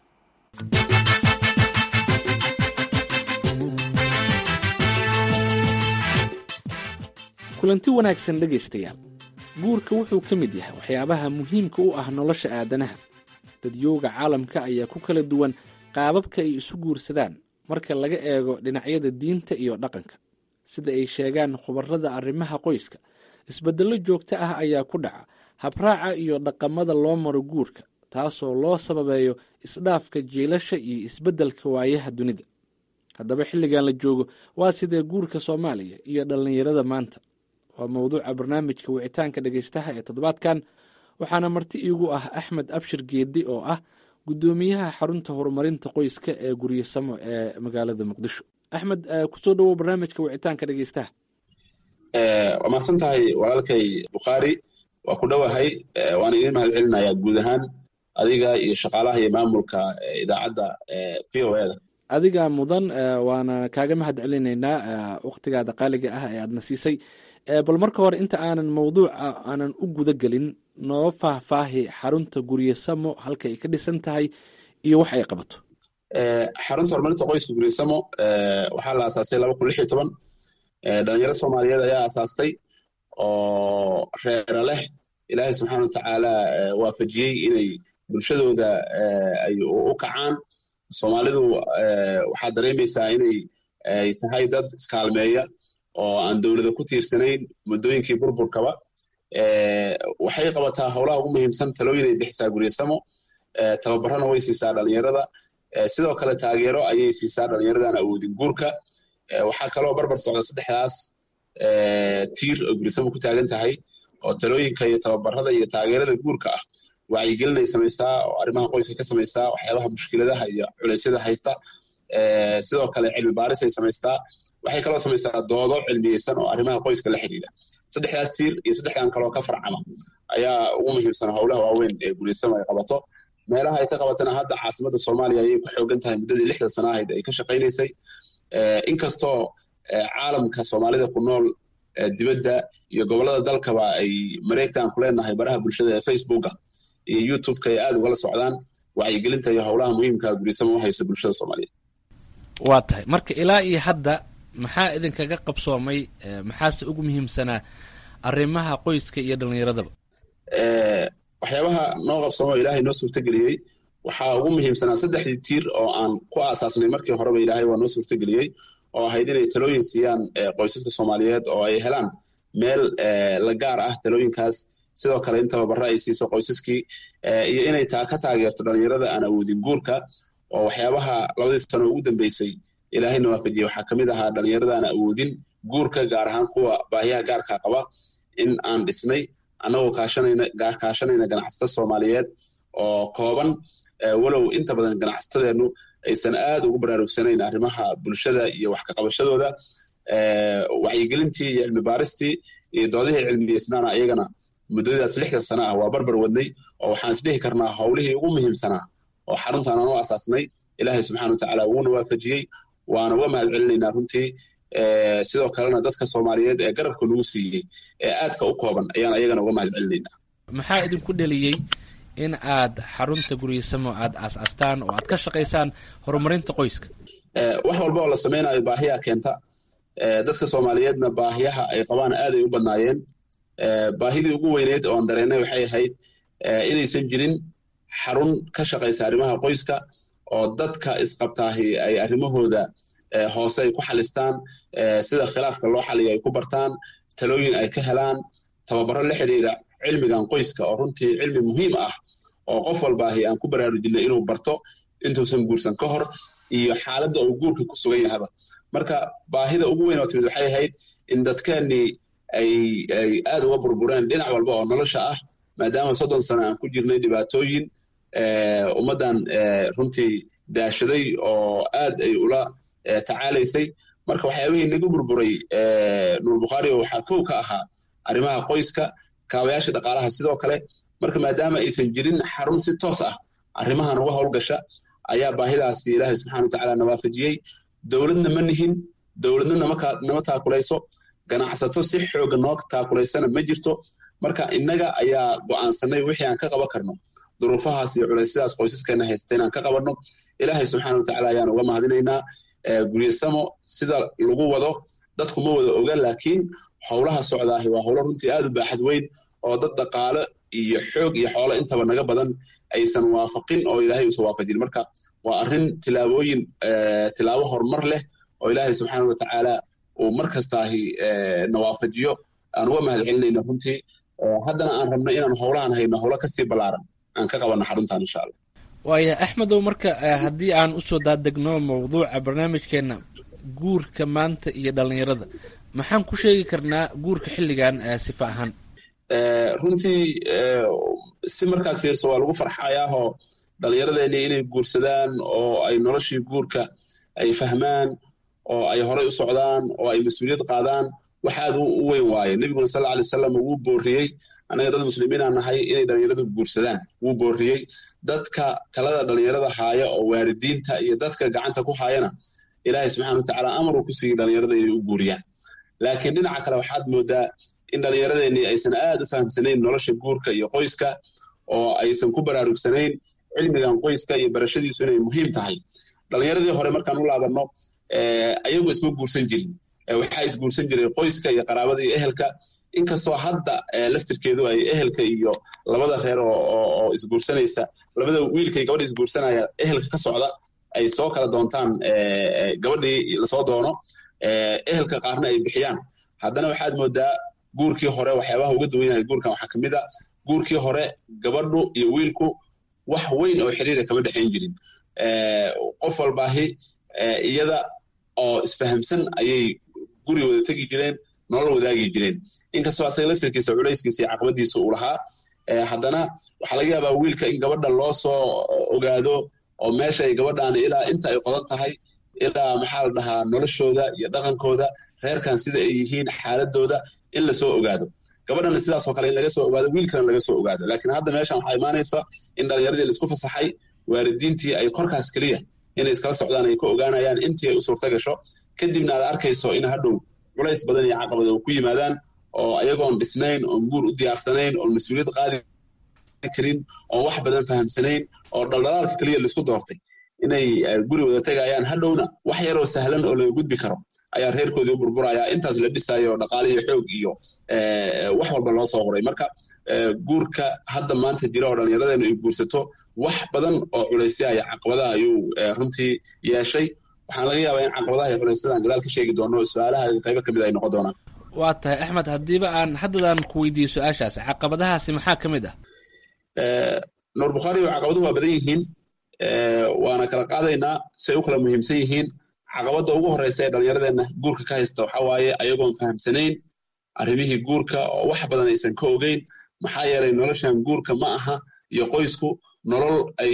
kulanti wanaagsan dhegaystayaal guurka wuxuu ka mid yahay waxyaabaha muhiimka u ah nolosha aadanaha dadyooga caalamka ayaa ku kala duwan qaababka ay isu guursadaan marka laga eego dhinacyada diinta iyo dhaqanka sida ay sheegaan khubarada arrimaha qoyska isbeddello joogto ah ayaa ku dhaca habraaca iyo dhaqamada loo maro guurka taasoo loo sababeeyo isdhaafka jiilasha iyo isbeddelka waayaha dunida haddaba xilligan la joogo waa sidee guurka soomaaliya iyo dhallinyarada maanta waa mowduuca barnaamijka wicitaanka dhegeystaha ee toddobaadkan waxaana marti iigu ah axmed abshir geedi oo ah guddoomiyaha xarunta horumarinta qoyska ee guryasamo ee magaalada muqdisho axmed kusoo dhowow barnaamijka wicitaanka dhegeystaha waa mahadsan tahay walaalkay bukhaari waa ku dhowahay waana idiin mahad celinayaa guud ahaan adiga iyo shaqaalaha iyo maamulka idaacadda v o eda adiga mudan waana kaaga mahad celinaynaa wakhtigaada qaaliga ah ee aadna siisay bal marka hore inta aanan mawduuca aanan u guda gelin noo faahfaahi xarunta guryasamo halka ay ka dhisan tahay iyo wax ay qabato xarunta horumarinta qoyska guryasamo waxaa la aasaasay laba kun lix iyo toban dhalinyaro soomaaliyeed ayaa aasaastay oo reera leh ilaahay subxaana watacaala waafajiyey inay bulshadooda ay u kacaan soomaalidu waxaad dareemaysaa inay ay tahay dad iskaalmeeya oo aan dowlada ku tiirsanayn muddooyinkii burburkaba waxay qabataa howlaha ugu muhiimsan talooyin ay bixisaa guryasamo tababarana way siisaa dhalinyarada sidoo kale taageero ayay siisaa dhalinyaradan awoodin guurka waxaa kaloo barbar socda saddexdaas tiir oo guryasamo ku taagan tahay oo talooyinka iyo tababarada iyo taageerada guurka ah wacyigelinay samaysaa oo arrimaha qoyska ka samaysaa waxyaabaha mushkiladaha iyo culeysyada haysta sidoo kale cilmi baaris ay samaystaa waxay kaloo samaysaa doodo cilmiyeysan oo arrimaha qoyska la xidhiidha saddexdaas tiir iyo saddexdan kaloo ka farcama ayaa ugu muhiimsan howlaha waaweyn ee guulaysamo ay qabato meelaha ay ka qabatana hadda caasimadda soomaaliya ayay ku xoogan tahay muddadii lixdan sana ahayd ay ka shaqaynaysay inkastoo caalamka soomaalida ku nool dibadda iyo gobollada dalkaba ay mareegtaan ku leenahay baraha bulshada ee facebooka iyo youtubeka ay aada ugala socdaan wacyigelinta iyo howlaha muhiimka guulaysamo u haysa bulshada soomaaliyeed waa tahay marka ilaa iyo hadda maxaa idinkaga qabsoomay maxaase ugu muhiimsanaa arrimaha qoyska iyo dhallinyaradaba waxyaabaha noo qabsoomo ilaahay noo suurtageliyey waxaa ugu muhiimsanaa saddexdii tiir oo aan ku aasaasnay markii horeba ilaahay waa noo suurtageliyey oo ahayd inay talooyin siiyaan qoysaska soomaaliyeed oo ay helaan meel la gaar ah talooyinkaas sidoo kale in tababaro ay siiso qoysaskii iyo inay taa ka taageerto dhallinyarada aan awoodin guurka oo waxyaabaha labadii sano ugu dambeysay ilaahayna waafajiyey waxaa kamid ahaa dhallinyarada aan awoodin guurka gaar ahaan kuwa baahiyaha gaarka qaba in aan dhisnay annagoo kaashanayna kaashanayna ganacsato soomaaliyeed oo kooban walow inta badan ganacsatadeennu aysan aad ugu baraarugsanayn arrimaha bulshada iyo wax ka qabashadooda wacyigelintii iyo cilmi baaristii iyo doodihii cilmiyeysnaana ayagana muddadaas lixdan sana ah waa barbar wadnay oo waxaan isdhihi karnaa howlihii ugu muhiimsanaa oo xaruntaan aan u asaasnay ilaahay subxana watacaala wuuna waafajiyey waana uga mahad celinaynaa runtii sidoo kalena dadka soomaaliyeed ee garabka nagu siiyey ee aadka u kooban ayaan ayagana uga mahad celinaynaa maxaa idinku dheliyey in aad xarunta guryasamo aad aas-aastaan oo aad ka shaqaysaan horumarinta qoyska wax walba oo la samaynayo baahiyaa keenta dadka soomaaliyeedna baahiyaha ay qabaan aaday u badnaayeen baahidii ugu weyneyd oon dareennay waxay ahayd inaysan jirin xarun ka shaqaysa arrimaha qoyska oo dadka isqabtaahi ay arrimahooda hoose ay ku xalistaan sida khilaafka loo xaliyo ay ku bartaan talooyin ay ka helaan tababaro la xidhiira cilmigan qoyska oo runtii cilmi muhiim ah oo qof walbaahi aan ku baraarujinay inuu barto intuusan guursan ka hor iyo xaaladda uu guurka ku sugan yahaba marka baahida ugu weyn oo timid waxay ahayd in dadkeennii ay ay aad uga burbureen dhinac walba oo nolosha ah maadaama soddon sano aan ku jirnay dhibaatooyin ummaddan runtii daashaday oo aad ay ula tacaalaysay marka waxyaabihii naga burburay nuur bukhaari oo waxaa kow ka ahaa arrimaha qoyska kaabayaasha dhaqaalaha sidoo kale marka maadaama aysan jirin xarun si toos ah arrimahan uga howlgasha ayaa baahidaasi ilaahay subxana watacaala nawaafajiyey dowladna ma nihin dowladna nama taakulayso ganacsato si xooga noo taakulaysana ma jirto marka innaga ayaa go'aansanay wixii aan ka qaban karno duruufahaas iyo culaysyadaas qoysaskeena haysta inaan ka qabanno ilaahay subxana watacaala ayaan uga mahadinaynaa guryasamo sida lagu wado dadku ma wada oga laakiin howlaha socdaahi waa howlo runtii aad u baaxad weyn oo dad dhaqaale iyo xoog iyo xoolo intaba naga badan aysan waafaqin oo ilaahay uusan waafajin marka waa arrin tilaabooyin tilaabo horumar leh oo ilaahay subxaana watacaala uu mar kastaahi na waafajiyo aan uga mahad celinayna runtii haddana aan rabno inaan howlahan hayno howlo kasii ballaaran aan ka qabanno xaruntan insha allah waaya axmedow marka haddii aan usoo daadegno mawduuca barnaamijkeena guurka maanta iyo dhallinyarada maxaan ku sheegi karnaa guurka xilligan sifa ahaan runtii si markaad fiirso waa lagu farxayaahoo dhallinyaradeenii inay guursadaan oo ay noloshii guurka ay fahmaan oo ay horay u socdaan oo ay mas-uuliyad qaadaan wax aad u weyn waaye nebiguna sal alay wasalam wuu booriyey annaga dad muslimiinaa nahay inay dhallinyaradu guursadaan wuu booriyey dadka talada dhallinyarada haaya oo waalidiinta iyo dadka gacanta ku haayana ilaahay subxana watacaala amaruu ku siiyey dhallinyarada inay u guuriyaan laakiin dhinaca kale waxaad moodaa in dhallinyaradeenii aysan aad u fahamsanayn nolosha guurka iyo qoyska oo aysan ku baraarugsanayn cilmigan qoyska iyo barashadiisu inay muhiim tahay dhallinyaradii hore markaan u laabanno ayagu isma guursan jirin waxaa isguursan jiray qoyska iyo qaraabada iyo ehelka inkastoo hadda laftirkeedu ay ehelka iyo labada reer oo isguursanaysa labada wiilka iyo gabadha isguursanaya ehelka ka socda ay soo kala doontaan gabadhii lasoo doono ehelka qaarna ay bixiyaan haddana waxaad moodaa guurkii hore waxyaabaha uga duwan yahay guurkan waxaa kamid a guurkii hore gabadhu iyo wiilku wax weyn oo xiriira kama dhexayn jirin qof walbaahi iyada oo isfahamsan ayay guri wada tegi jireen nolol wadaagi jireen inkastoo asaga laftirkiisa culayskiisa iyo caqabadiisa uu lahaa haddana waxaa laga yaabaa wiilka in gabadha loo soo ogaado oo meesha ay gabadhan ilaa inta ay qodan tahay ilaa maxaa la dhahaa noloshooda iyo dhaqankooda reerkan sida ay yihiin xaaladooda in lasoo ogaado gabadhana sidaasoo kale in laga soo ogaado wiilkana laga soo ogaado laakiin hadda meeshan waxaa imaanaysa in dhalinyaradii laisku fasaxay waalidiintii ay korkaas keliya inay iskala socdaan ay ka ogaanayaan intii ay u suurta gasho kadibna aad arkayso in hadhow culays badan iyo caqabad ku yimaadaan oo ayagoon dhisnayn oon guur u diyaarsanayn oon mas-uuliyad qaadi karin oon wax badan fahamsanayn oo dhaldhalaalka keliya laisku doortay inay guri wada tegayaan hadhowna wax yaroo sahlan oo laga gudbi karo ayaa reerkoodii u burburayaa intaas la dhisayo dhaqaale iyo xoog iyo wax walba loo soo qoray marka guurka hadda maanta jira oo dhallinyaradeenu ay guursato wax badan oo culaysya iyo caqabadaha ayuu runtii yeeshay waxaan laga yaabaa in caqabadaha iyo culaysyadaan gadaal ka sheegi doono su-aalaha qaybo ka mid ay noqon doonaan waa tahay axmed haddiiba aan haddadaan ku weydiiyo su-aashaas caqabadahaasi maxaa ka mid ah nuur bukhaari caqabaduhu waa badan yihiin waana kala qaadaynaa say u kala muhiimsan yihiin caqabadda ugu horeysa ee dhallinyaradeenna guurka ka haysta waxaa waaye ayagoon fahamsanayn arrimihii guurka oo wax badan aysan ka ogeyn maxaa yeelay noloshan guurka ma aha iyo qoysku nolol ay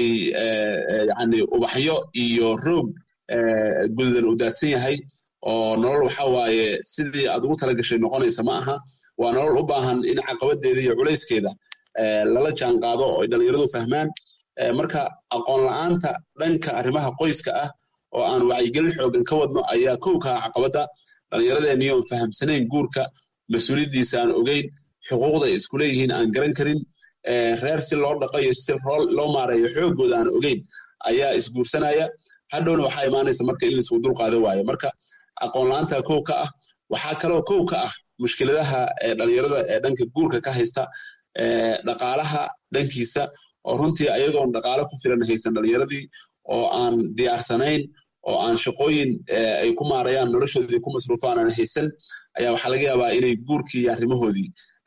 yani ubaxyo iyo roog gududan u daadsan yahay oo nolol waxa waaye sidii aad ugu tala gashay noqonaysa ma aha waa nolol u baahan in caqabadeeda iyo culayskeeda lala jaan qaado oo ay dhallinyaradu fahmaan marka aqoon la-aanta dhanka arrimaha qoyska ah oo aan wacyigelin xoogan ka wadno ayaa kow kaa caqabadda dhallinyaradeenii oon fahamsanayn guurka mas-uuliyaddiisa aan ogeyn xuquuqda ay isku leeyihiin aan garan karin reer si loo dhaqo iyo si loo maareeyo xoogooda aan ogeyn ayaa isguursanaya hadhowna waxaa imaanaysa marka in laisku dulqaado waayo marka aqoon la-aanta kow ka ah waxaa kaloo kow ka ah mushkiladaha dhalinyarada ee dhanka guurka ka haysta dhaqaalaha dhankiisa oo runtii ayagoon dhaqaalo ku filan haysan dhalinyaradii oo aan diyaarsanayn oo aan shaqooyin ay ku maarayaan noloshoodii ku masruufaan aan haysan ayaa waxaa laga yaabaa inay guurkii iyo arrimahoodii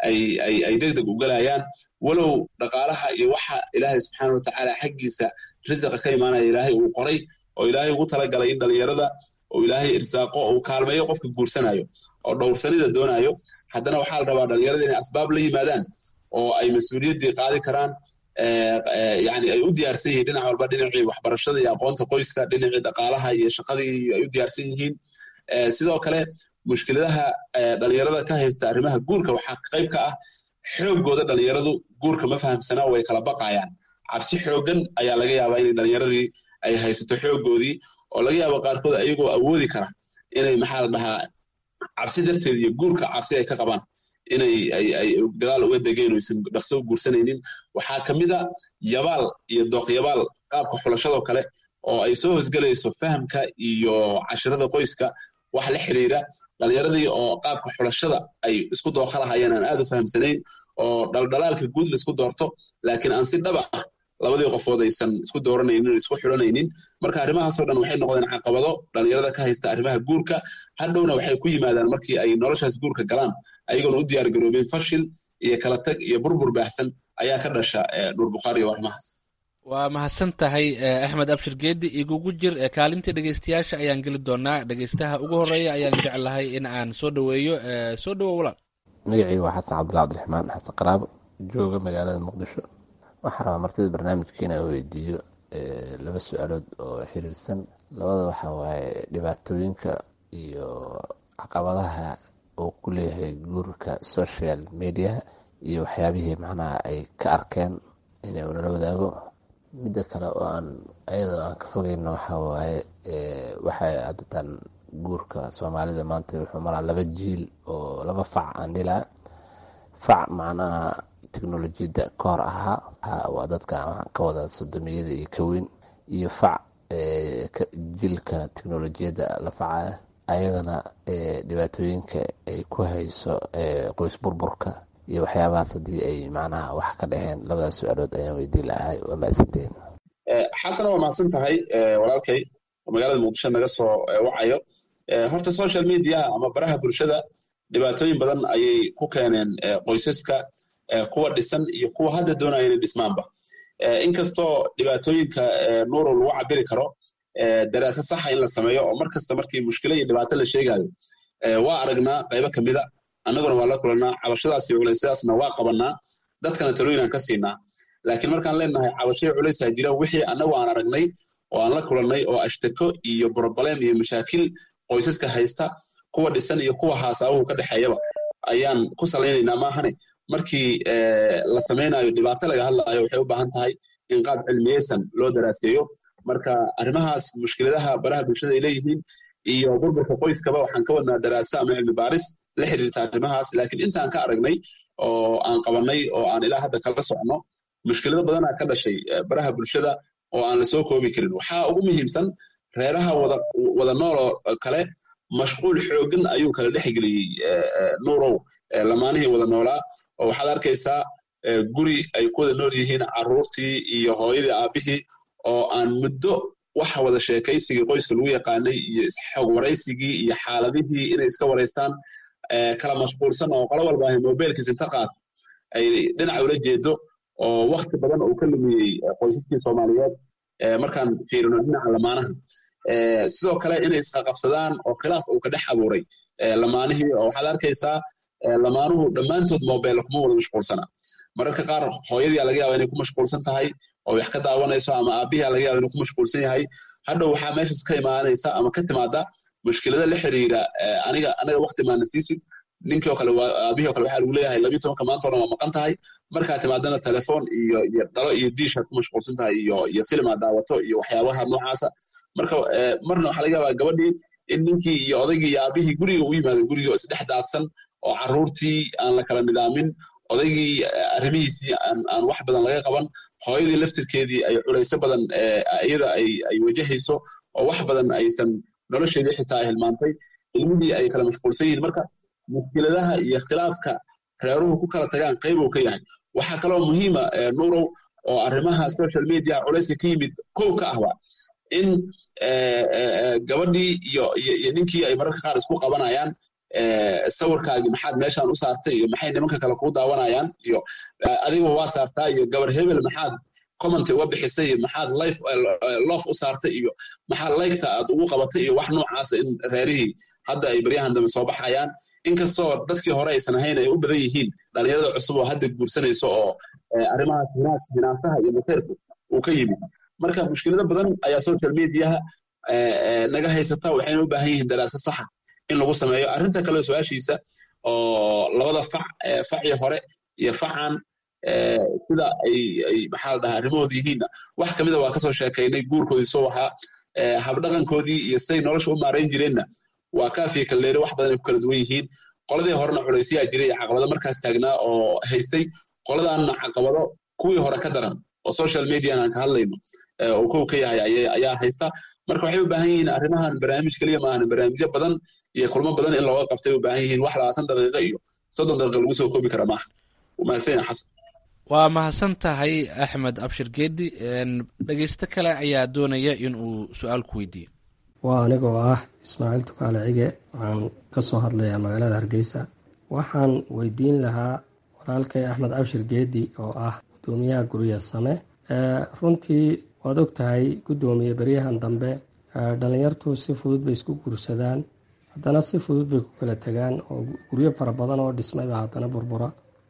ay deg deg u galayaan walow dhaqaalaha iyo waxa ilaahay subxaana watacaala xaggiisa risiqa ka imaanaya ilaahay uu qoray oo ilaahay ugu talagalay in dhalinyarada oo ilaahay irsaaqo uu kaalmeeyo qofka guursanayo oo dhowrsanida doonayo haddana waxaa la rabaa dhalinyarada inay asbaab la yimaadaan oo ay mas-uuliyaddii qaadi karaan yani ay u diyaarsan yihiin dhinac walba dhinacii waxbarashada iyo aqoonta qoyska dhinacii dhaqaalaha iyo shaqadii ay u diyaarsan yihiin sidoo kale mushkiladaha dhalinyarada ka haysta arrimaha guurka waxaa qayb ka ah xoogooda dhalinyaradu guurka ma fahamsanaa way kala baqayaan cabsi xoogan ayaa laga yaabaa inay dhalinyaradii ay haysato xoogoodii oo laga yaabo qaarkood ayagoo awoodi kara inay maxaa la dhahaa cabsi darteed iyo guurka cabsi ay ka qabaan inay ay gadaal uga degeen oo aysan dhaqso u guursanaynin waxaa ka mid a yabaal iyo dooqyabaal qaabka xulashadoo kale oo ay soo hosgelayso fahamka iyo cashirada qoyska wax la xiriira dhalinyaradii oo qaabka xulashada ay isku dooqa lahayeen aan aad u fahamsanayn oo dhaldhalaalka guud la isku doorto laakiin aan si dhaba ah labadii qofood aysan isku dooranaynin isku xulanaynin marka arrimahaasoo dhan waxay noqdeen caqabado dhalinyarada ka haysta arrimaha guurka hadhowna waxay ku yimaadaan markii ay noloshaas guurka galaan ayagoon u diyaar garoobin fashil iyo kala tag iyo burbur baahsan ayaa ka dhasha nuur bukhaari iyo arrimahaas waa mahadsan tahay axmed abshir geedi igugu jir kaalintii dhegeystayaasha ayaan geli doonaa dhegeystaha ugu horeeya ayaan jeclahay in aan soo dhaweeyo soo dhawo walaal magacayga waa xasan cabdullah cabdiraxmaan xasan qaraabo jooga magaalada muqdisho waxaan rabaa martida barnaamijka inaan weydiiyo laba su-aalood oo xiriirsan labada waxaa waaye dhibaatooyinka iyo caqabadaha uu ku leeyahay guurka social mediaha iyo waxyaabihii macnaha ay ka arkeen inuu nala wadaago midda kale oo aan ayadoo aan ka fogeyno waxaa waaye waxay adatan guurka soomaalida maanta wuxuu maraa laba jiil oo laba fac aan dhilaa fac macnaha teknolojiyadda ka hor ahaa waa dadka ka wada sodomiyada iyo kaweyn iyo fac jiilka teknolojiyadda la facaya ayadana dhibaatooyinka ay ku hayso qoys burburka iyo waxyaabahaas haddii ay macnaha wax ka dhaheen labadaas su-aalood ayaan weydiin lahay waa mahadsanteen xasana waa mahadsan tahay walaalkay oo magaalada muqdisho naga soo wacayo horta social mediaha ama baraha bulshada dhibaatooyin badan ayay ku keeneen qoysaska kuwa dhisan iyo kuwa hadda doonaya inay dhismaanba inkastoo dhibaatooyinka nuuro lagu cabiri karo daraasa saxa in la sameeyo oo mar kasta markii mushkila iyo dhibaato la sheegayo waa aragnaa qaybo kamida annaguna waa la kulanaa cabashadaas iyo culaysyadaasna waa qabanaa dadkana talooyin aan ka siinaa laakiin markaan leenahay cabashaya culaysaa jira wixii annagu aan aragnay oo aan la kulannay oo ashtako iyo broblem iyo mashaakil qoysaska haysta kuwa dhisan iyo kuwa haasaabuhu ka dhexeeyaba ayaan ku salaynaynaa maahane markii la samaynayo dhibaato laga hadlaayo waxay u baahan tahay in qaab cilmiyeysan loo daraaseeyo marka arrimahaas mushkiladaha baraha bulshada ay leeyihiin iyo burburka qoyskaba waxaan ka wadnaa daraasa ama cilmi baaris la xiriirta arrimahaas laakiin intaan ka aragnay oo aan qabannay oo aan ilaa hadda kala socno mushkilado badanaa ka dhashay baraha bulshada oo aan la soo koobi karin waxaa ugu muhiimsan reeraha wada wada nool oo kale mashquul xoogan ayuu kala dhexgeliyey nuurow lamaanihii wada noolaa oo waxaad arkaysaa guri ay ku wada nool yihiin carruurtii iyo hooyadii aabbihii oo aan muddo waxa wada sheekaysigii qoyska lagu yaqaanay iyo isxog waraysigii iyo xaaladihii inay iska waraystaan kala mashquulsan oo qolo walba ahay mobilkiis inta qaata ay dhinac ula jeedo oo wakti badan uu ka lumiyey qoysaskii soomaaliyeed markaan fiirino dhinaca lamaanaha sidoo kale inay isqaqabsadaan oo khilaaf uu ka dhex abuuray lamaanihii oo waxaad arkaysaa lamaanuhu dhammaantood mobile kuma wada mashquulsana mararka qaar hooyadii laga yaaba inay ku mashquulsan tahay oo wax ka daawanayso ama aabihii laga yaaba inuu ku mashquulsan yahay hadhow waxaa meeshas ka imaanaysa ama ka timaada mushkilada la xiriira aniga aniga wakti maana siisid ninkii oo kale aabihii oo kale waxaa lagu leeyahay labiyo tobanka maanta oo dhan waa maqan tahay markaa timaadana telefoon iyo iyo dhalo iyo diish aad ku mashquulsan tahay iyo iyo film aad daawato iyo waxyaabaha noocaasa marka marna waxaa laga yaabaa gabadhii in ninkii iyo odaygii iyo aabihii guriga u yimaado guriga oo isdhex daadsan oo carruurtii aan la kala nidaamin odaygii arrimihiisii aan wax badan laga qaban hooyadii laftirkeedii ay culayso badan iyada ay wajahayso oo wax badan aysan nolosheedii xitaa ay hilmaantay ilmihii ay kala mashquulsan yihiin marka mushkiladaha iyo khilaafka reeruhu ku kala tagaan qayb uu ka yahay waxaa kaloo muhiima nuurow oo arrimaha social media culayska ka yimid kow ka ahba in gabadhii iyo iyo ninkii ay mararka qaar isku qabanayaan sawirkaagii maxaad meeshaan u saartay iyo maxay nimanka kale kuu daawanayaan iyo adiga waa saartaa iyo gabar hebel maxaad comment uga bixisay iyo maxaad life lof u saartay iyo maxaad laygta aad ugu qabatay iyo wax noocaasa in reerihii hadda ay baryahan dambe soo baxayaan inkastoo dadkii hore aysan ahayn ay u badan yihiin dhalinyarada cusub oo hadda guursanayso oo arrimahaas hinaas hinaasaha iyo maseerku uu ka yimid marka mushkilado badan ayaa social mediaha naga haysata waxayna u baahan yihiin daraasa saxa in lagu sameeyo arrinta kale su-aashiisa oo labada fac facii hore iyo facan sida ay ay maxaa la dhahaa arrimahooda yihiinna wax kamida waa kasoo sheekaynay guurkoodii soo waxaa habdhaqankoodii iyo siday nolosha u maarayn jireenna waa kaafiya kalleere wax badan ay ku kala duwan yihiin qoladii horena culaysyaa jiray iyo caqabado markaas taagnaa oo haystay qoladaanna caqabado kuwii hore ka daran oo social median aan ka hadlayno oo kow ka yahay ayaa haysta marka waxay u baahan yihiin arrimahan barnaamij keliya maahan barnaamijyo badan iyo kulmo badan in looga qabtay u baahan yihiin wax labaatan daqiiqo iyo soddon daqiiqo lagu soo koobi kara maaha mahadsan yahay xasan waa mahadsan tahay axmed abshir geedi dhegeysto kale ayaa doonaya in uu su-aal ku weydiiyo waa anigoo ah ismaaciil tukaale cige waxaan ka soo hadlayaa magaalada hargeysa waxaan weydiin lahaa walaalkay axmed abshir geedi oo ah gudoomiyaha gurya same runtii waad og tahay guddoomiye beryahan dambe dhalinyartu si fudud bay isku guursadaan haddana si fudud bay ku kala tegaan oo guryo fara badan oo dhismayba haddana burbura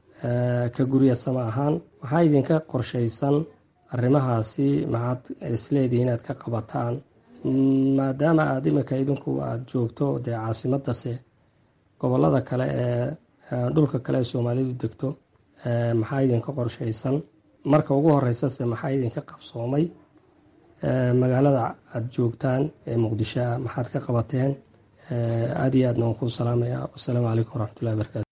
ka gurya same ahaan maxaa idinka qorshaysan arrimahaasi maxaad isleedihi inaad ka qabataan maadaama aada imika idinku aada joogto dee caasimadase gobolada kale ee dhulka kale ee soomaalidu degto maxaa idinka qorshaysan marka ugu horeysase maxaa idinka qabsoomay magaalada aada joogtaan ee muqdisho ah maxaad ka qabateen aada iyo aadna waan kuu salaamaya wasalaamu calaykum waraxmatullahi barakaatu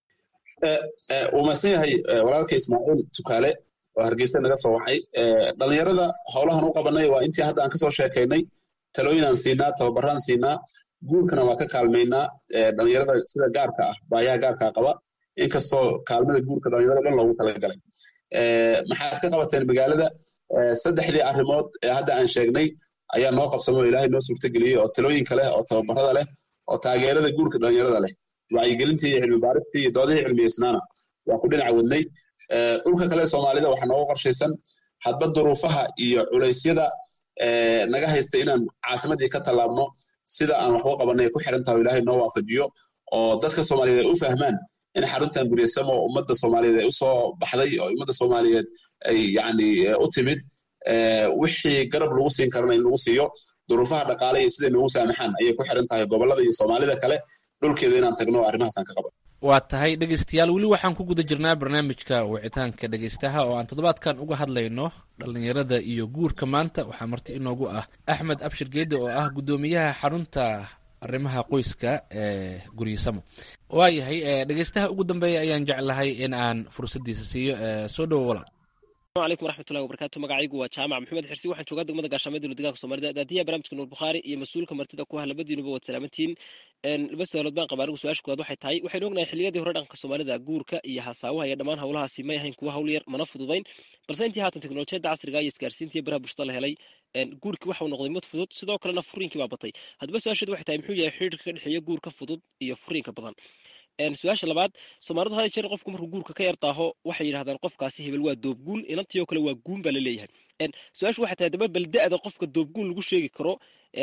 wuu mahadsan yahay walaalka ismaaciil tukaale oo hargeysa naga soo wacay dhalinyarada howlahan u qabanay waa intii hadda aan kasoo sheekaynay talooyinaan siinaa tababaraan siinaa guurkana waa ka kaalmaynaa dhalinyarada sida gaarka ah baayaha gaarkaa qaba inkastoo kaalmada guurka dhalinyarada dhan loogu talagalay maxaad ka qabateen magaalada saddexdii arrimood ee hadda aan sheegnay ayaa noo qabsamo oo ilaahay noo suurtageliyey oo talooyinka leh oo tababarada leh oo taageerada guurka dhalinyarada leh wacyigelintii iyo cilmi baaristii iyo doodihii cilmiyeysnaana waa ku dhinac wadnay dhulka kale soomaalida waxaa nooga qorshaysan hadba duruufaha iyo culaysyada naga haysta inaan caasimadii ka tallaabno sida aan waxu qabanay ku xiran tahay ilaahay noo waafajiyo oo dadka soomaaliyeed ay u fahmaan in xaruntan guryasamo ummadda soomaaliyeed ay usoo baxday oo ummadda soomaaliyeed ay yani u timid wixii garab lagu siin karana in lagu siiyo duruufaha dhaqaale iyo siday noogu saamaxaan ayay ku xiran tahay gobolada iyo soomaalida kale dhulkeeda inaan tagno arrimahaasaan ka qaban waa tahay dhegeystayaal weli waxaan ku guda jirnaa barnaamijka wicitaanka dhegeystaha oo aan toddobaadkan uga hadlayno dhallinyarada iyo guurka maanta waxaa marti inoogu ah axmed abshir geede oo ah guddoomiyaha xarunta arrimaha qoyska ee guryasamo waayahay dhegeystaha ugu dambeeya ayaan jeclahay in aan fursaddiisa siiyo soo dhowo walaal السلام عليكم ورحمة الله وبركاته مقاعيق وجامع محمد حرسي waxaan joogaa degmada gaashaamada dowladda Soomaaliya daadiya barnaamijka Nuur Bukhari iyo mas'uulka martida ku ah labadiinuba wad salaamantiin een laba su'aalood baan qabaa anigu su-aasha koowaad waxay tahay waxaynu ognahay xilliyadii hore dhaqanka Soomaalida guurka iyo hasaawaha iyo dhammaan howlahaasi may ahayn kuwa hawl yar mana fududayn balse intii haatan teknolojiyadda casriga iyo isgaarsiinta iyo baraha bulshada la helay guurkii waxa uu noqday mid fudud sidoo kalena furiinkii baa batay haddaba su-aasheedu waxay tahay muxuu yahay xiriirka ka dhexeeya guurka fudud iyo furiinka badan su-aasha labaad soomaalidu hada jeer qofku markuu guurka ka yar daaho waxay yidhahdaan qofkaasi hebel waa doobguun inantii oo kale waa guun baa la leeyahay su-aashu waxay tahay daba bal da-da qofka doobguun lagu sheegi karo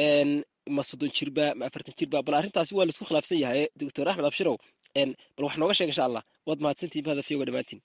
ma soddon jirba ma afartan jirba bal arrintaasi waa laisku khilaafsan yahay doctor axmed abshirow bal wax nooga sheeg insha allah waad mahadsantihin bahda fiyoga dhammaantiin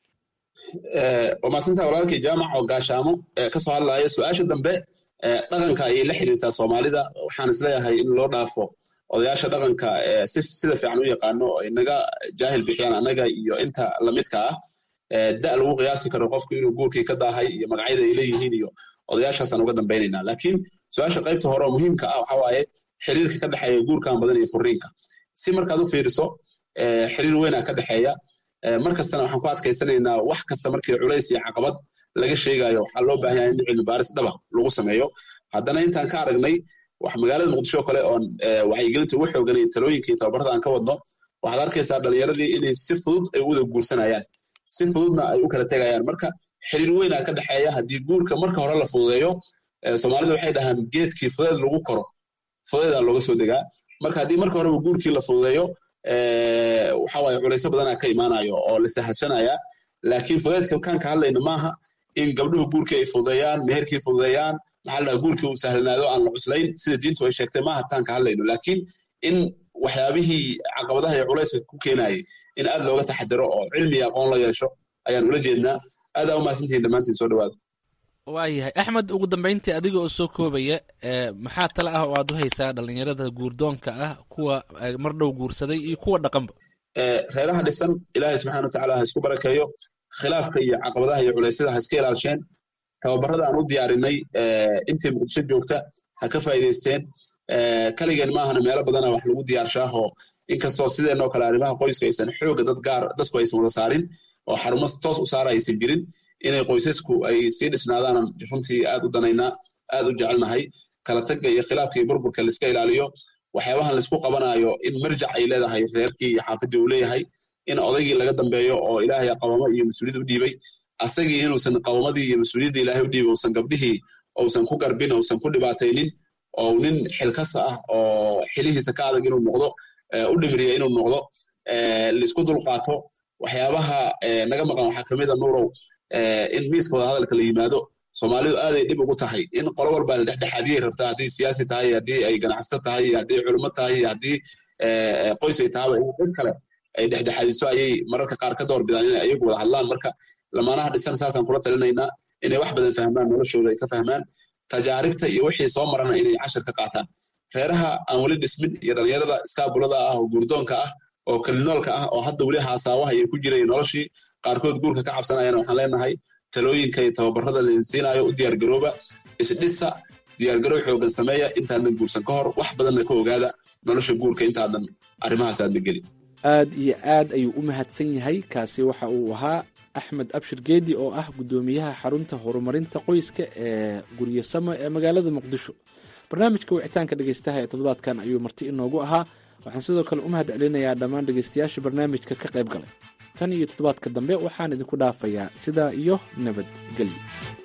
waa mahadsantaha walaalkii jaamac oo gaashaamo kasoo hadlaya su-aasha dambe dhaqanka ayay la xiriirtaa soomaalida waxaan isleeyahay in loo dhaafo odayaasha dhaqanka si sida fiican u yaqaano oo inaga jaahil bixiyaan annaga iyo inta lamidka ah da lagu qiyaasi karo qofku inuu guurkii ka daahay iyo magacyada ay leeyihiin iyo odayaashaasaan uga dambaynaynaa laakiin su-aasha qaybta hore oo muhiimka ah waxa waaye xiriirka ka dhexeeya guurkan badan iyo furiinka si markaad u fiiriso xiriir weynaa ka dhexeeya mar kastana waxaan ku adkaysanaynaa wax kasta markii culays iyo caqabad laga sheegayo waxaa loo baahan yahay in cilmi baaris dhaba lagu sameeyo haddana intaan ka aragnay wax magaalada muqdisho kale oon wacyigelinta ugu xooganay talooyinkii tababarada aan ka wadno waxaad arkaysaa dhalinyaradii inay si fudud ay u wada guursanayaan si fududna ay u kala tegayaan marka xiriir weynaa ka dhexeeya haddii guurka marka hore la fududeeyo soomaalida waxay dhahaan geedkii fudeed lagu koro fudeedaa looga soo degaa marka haddii marka horeba guurkii la fududeeyo waxa waaye culayso badanaa ka imaanayo oo la sahashanaya laakiin fudeedka kaan ka hadlayna maaha in gabdhuhu guurkii ay fududeeyaan meherkii fududeeyaan maxaa la dhahaa guurkii uu sahlanaado aan la cuslayn sida diintu ay sheegtay maaha taan ka hadlayno laakiin in waxyaabihii caqabadaha iyo culayska ku keenayay in aad looga taxadiro oo cilmi iyo aqoon la yeesho ayaan ula jeednaa aadaa umahadsantihin dhammaantiin soo dhawaada waayahay axmed ugu dambeyntii adiga oo soo koobaya maxaa tale ah oo aad u haysaa dhalinyarada guurdoonka ah kuwa mar dhow guursaday iyo kuwa dhaqanba reeraha dhisan ilaahay subxana watacaala ha isku barakeeyo khilaafka iyo caqabadaha iyo culeysyada ha iska ilaasheen tababarada aan u diyaarinay intay muqdisho joogta ha ka faa'iidaysteen kaligeen maahana meelo badana wax lagu diyaarshaahoo inkastoo sideenoo kale arrimaha qoyska aysan xooga dad gaar dadku aysan wada saarin oo xarumo toos u saara aysan jirin inay qoysasku ay sii dhisnaadaanan runtii aad u danaynaa aad u jecelnahay kala tagga iyo khilaafka iyo burburka laiska ilaaliyo waxyaabahan laisku qabanayo in marjac ay leedahay reerkii iyo xaafadii uu leeyahay in odaygii laga dambeeyo oo ilaahay qabamo iyo mas-uuliyad u dhiibay asagii inuusan qabamadii iyo mas-uuliyadda ilaahay u dhiibay uusan gabdhihii uusan ku garbin uusan ku dhibaataynin oo nin xilkas ah oo xilihiisa ka adag inuu noqdo u dhimriya inuu noqdo laisku dulqaato waxyaabaha naga maqan waxaa kamid a nuurow in miiska wada hadalka la yimaado soomaalidu aaday dhib ugu tahay in qolo walba la dhexdhexaadiyay rabtaa haddii siyaasi tahay haddii ay ganacsato tahay iyo haddii culimo tahay iyo haddii qoys ay tahaba in cid kale ay dhexdhexaadiso ayay mararka qaar ka door bidaan inay ayagu wada hadlaan marka lamaanaha dhisan saasaan kula talinaynaa inay wax badan fahmaan noloshooda ay ka fahmaan tajaaribta iyo wixii soo marana inay cashar ka qaataan reeraha aan weli dhismin iyo dhalinyarada iskaabulada ah oo guurdoonka ah oo kalinoolka ah oo hadda weli haasaawaha iyo ku jiray noloshii qaarkood guurka ka cabsanayana waxaan leenahay talooyinka iyo tababarada laidin siinaayo u diyaargarooba isdhisa diyaargarow xoogan sameeya intaadan guursan ka hor wax badanna ka ogaada nolosha guurka intaadan arrimahaas aadna gelin aad iyo aad ayuu u mahadsan yahay kaasi waxa uu ahaa axmed abshir geedi oo ah guddoomiyaha xarunta horumarinta qoyska ee guryasamo ee magaalada muqdisho barnaamijka wicitaanka dhegeystaha ee toddobaadkan ayuu marti inoogu ahaa waxaan sidoo kale u mahad celinayaa dhammaan dhegeystayaasha barnaamijka ka qayb galay tan iyo toddobaadka dambe waxaan idinku dhaafayaa sidaa iyo nabadgelyo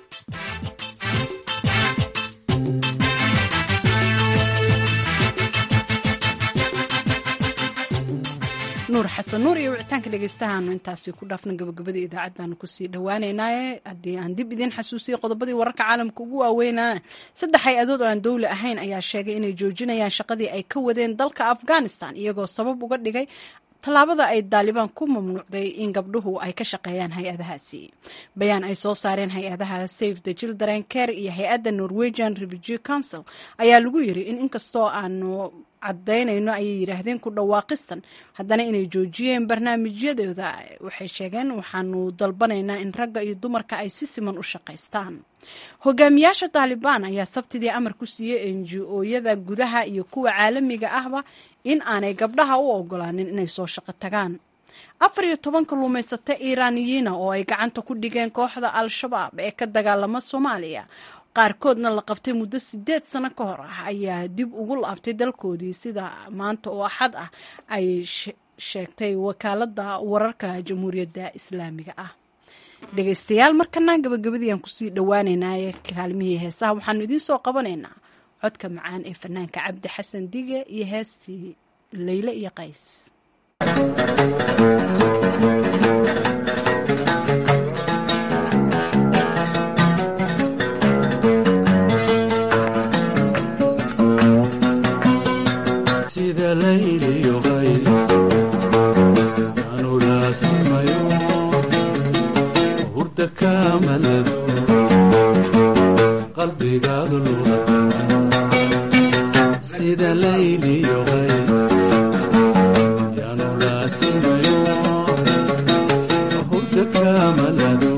nuur xasan nuur iyo wicitaanka dhegeystahaanu intaasi ku dhaafna gabagabada idaacaddaanu kusii dhawaaneynaaye haddii aan dib idiin xasuusiyo qodobadii wararka caalamka ugu waaweynaa saddex hay-adood oo aan dowli ahayn ayaa sheegay inay joojinayaan shaqadii ay ka wadeen dalka afghanistan iyagoo sabab uga dhigay tallaabada ay daalibaan ku mamnuucday in gabdhuhu ay ka shaqeeyaan hay-adahaasi bayaan ay soo saareen hay-adaha safe the children care iyo hay-adda norwegian refugee council ayaa lagu yiri in inkastoo aanu cadaynayno ayay yidhaahdeen ku dhawaaqistan haddana inay joojiyeen barnaamijyadooda waxay sheegeen waxaanu dalbanaynaa in ragga iyo dumarka ay si siman u shaqaystaan hogaamiyaasha taalibaan ayaa sabtidii amar ku siiyey n g o-yada gudaha iyo kuwa caalamiga ahba in aanay gabdhaha u ogolaanin inay soo shaqo tagaan afar iyo toban kalluumaysato iiraaniyiina oo ay gacanta ku dhigeen kooxda al-shabaab ee ka dagaalama soomaaliya qaarkoodna la qabtay muddo sideed sano ka hor ah ayaa dib ugu laabtay dalkoodii sida maanta oo axad ah ay sheegtay wakaaladda wararka jamhuuriyadda islaamiga ah dhegaystayaal markana gabagabadii aan kusii dhowaaneynaa ee kaalmihii heesaha waxaanu idiin soo qabanaynaa codka macaan ee fanaanka cabdi xasan dige iyo heestii leyle iyo qays sida layliyo qays anu laasimayo hurda kamalado qalbigaadu lula sida layliyo qays yanu laasimayo hurda kamalado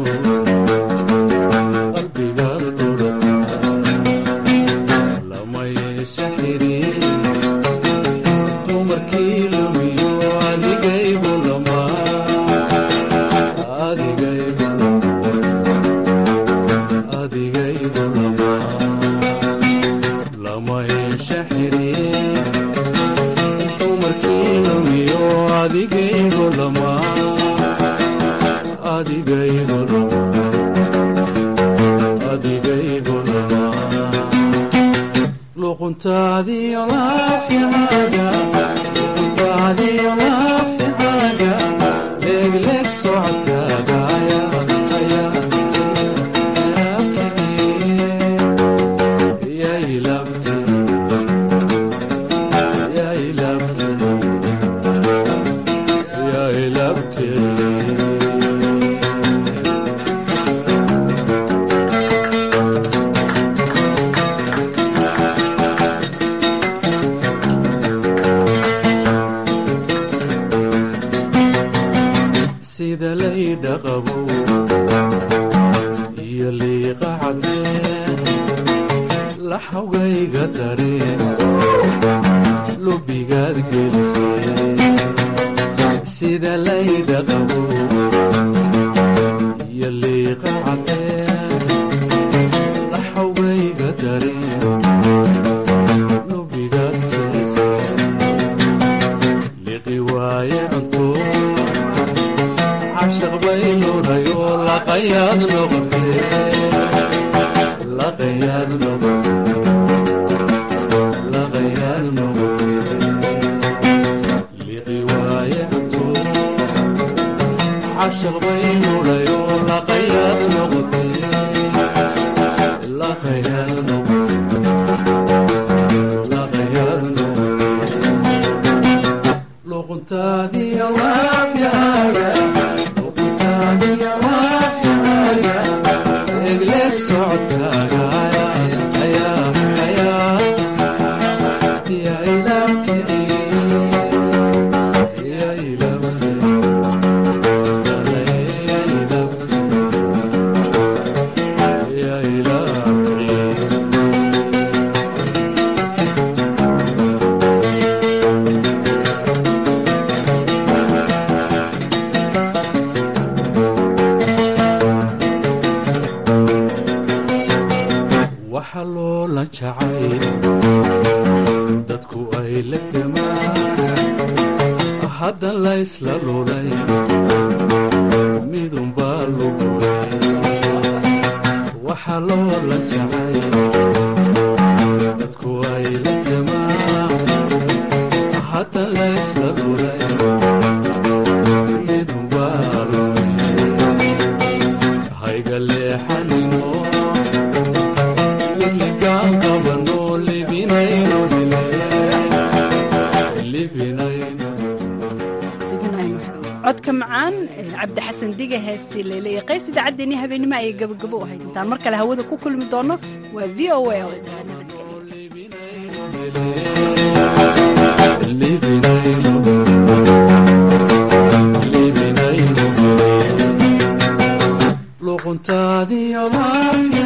qalbigaadu lula lama yeesha xiriir dumarkii lumiyo adigaygu lama adigaygu adigaygu lama lama yeesha xiriir dumarkii lumiyo adigaygu lama adigaygu lama adigaygu lama luquntaadiyo laafyahaaga luquntaadiyo laafyahaaga leegleeg socodkaaga sida laydha qabo iyo liiqa cadeen laxawgayga dareen lubigaad gelisay sida laydha qabo iyo liiqa cadeen laxawgayga dareen lubigaad gelisay liqi waaye cunto cashaq bay ludayo laqayaad noqotee laqayaad noqotee laqayaad noqotee liqi waaye cunto cashaq bay ludayo laqayaad noqotee laqayaad noqotee laqayaad noqotee luquntaadiyo laafyaaga egleeg socodkaaga ayaa ayaa yaa ilaabkii yaa ilaabkii yaa ilaabkii yaa ilaabkii waxa loola jacay dadku ay la gamaan haddan laysla lulay midunbaa lugulay waxa loola jacay dadku ay la gamaan haddan laysla lulay midunbaa lugulay hayga leexanimo cabdi xasan diga heestii leyle iyo qays idaacaddeenii habeenimo ayay gabagabo u ahayd intaan mar kale hawada ku kulmi doono waa v o a oo idinla luquntaadiyo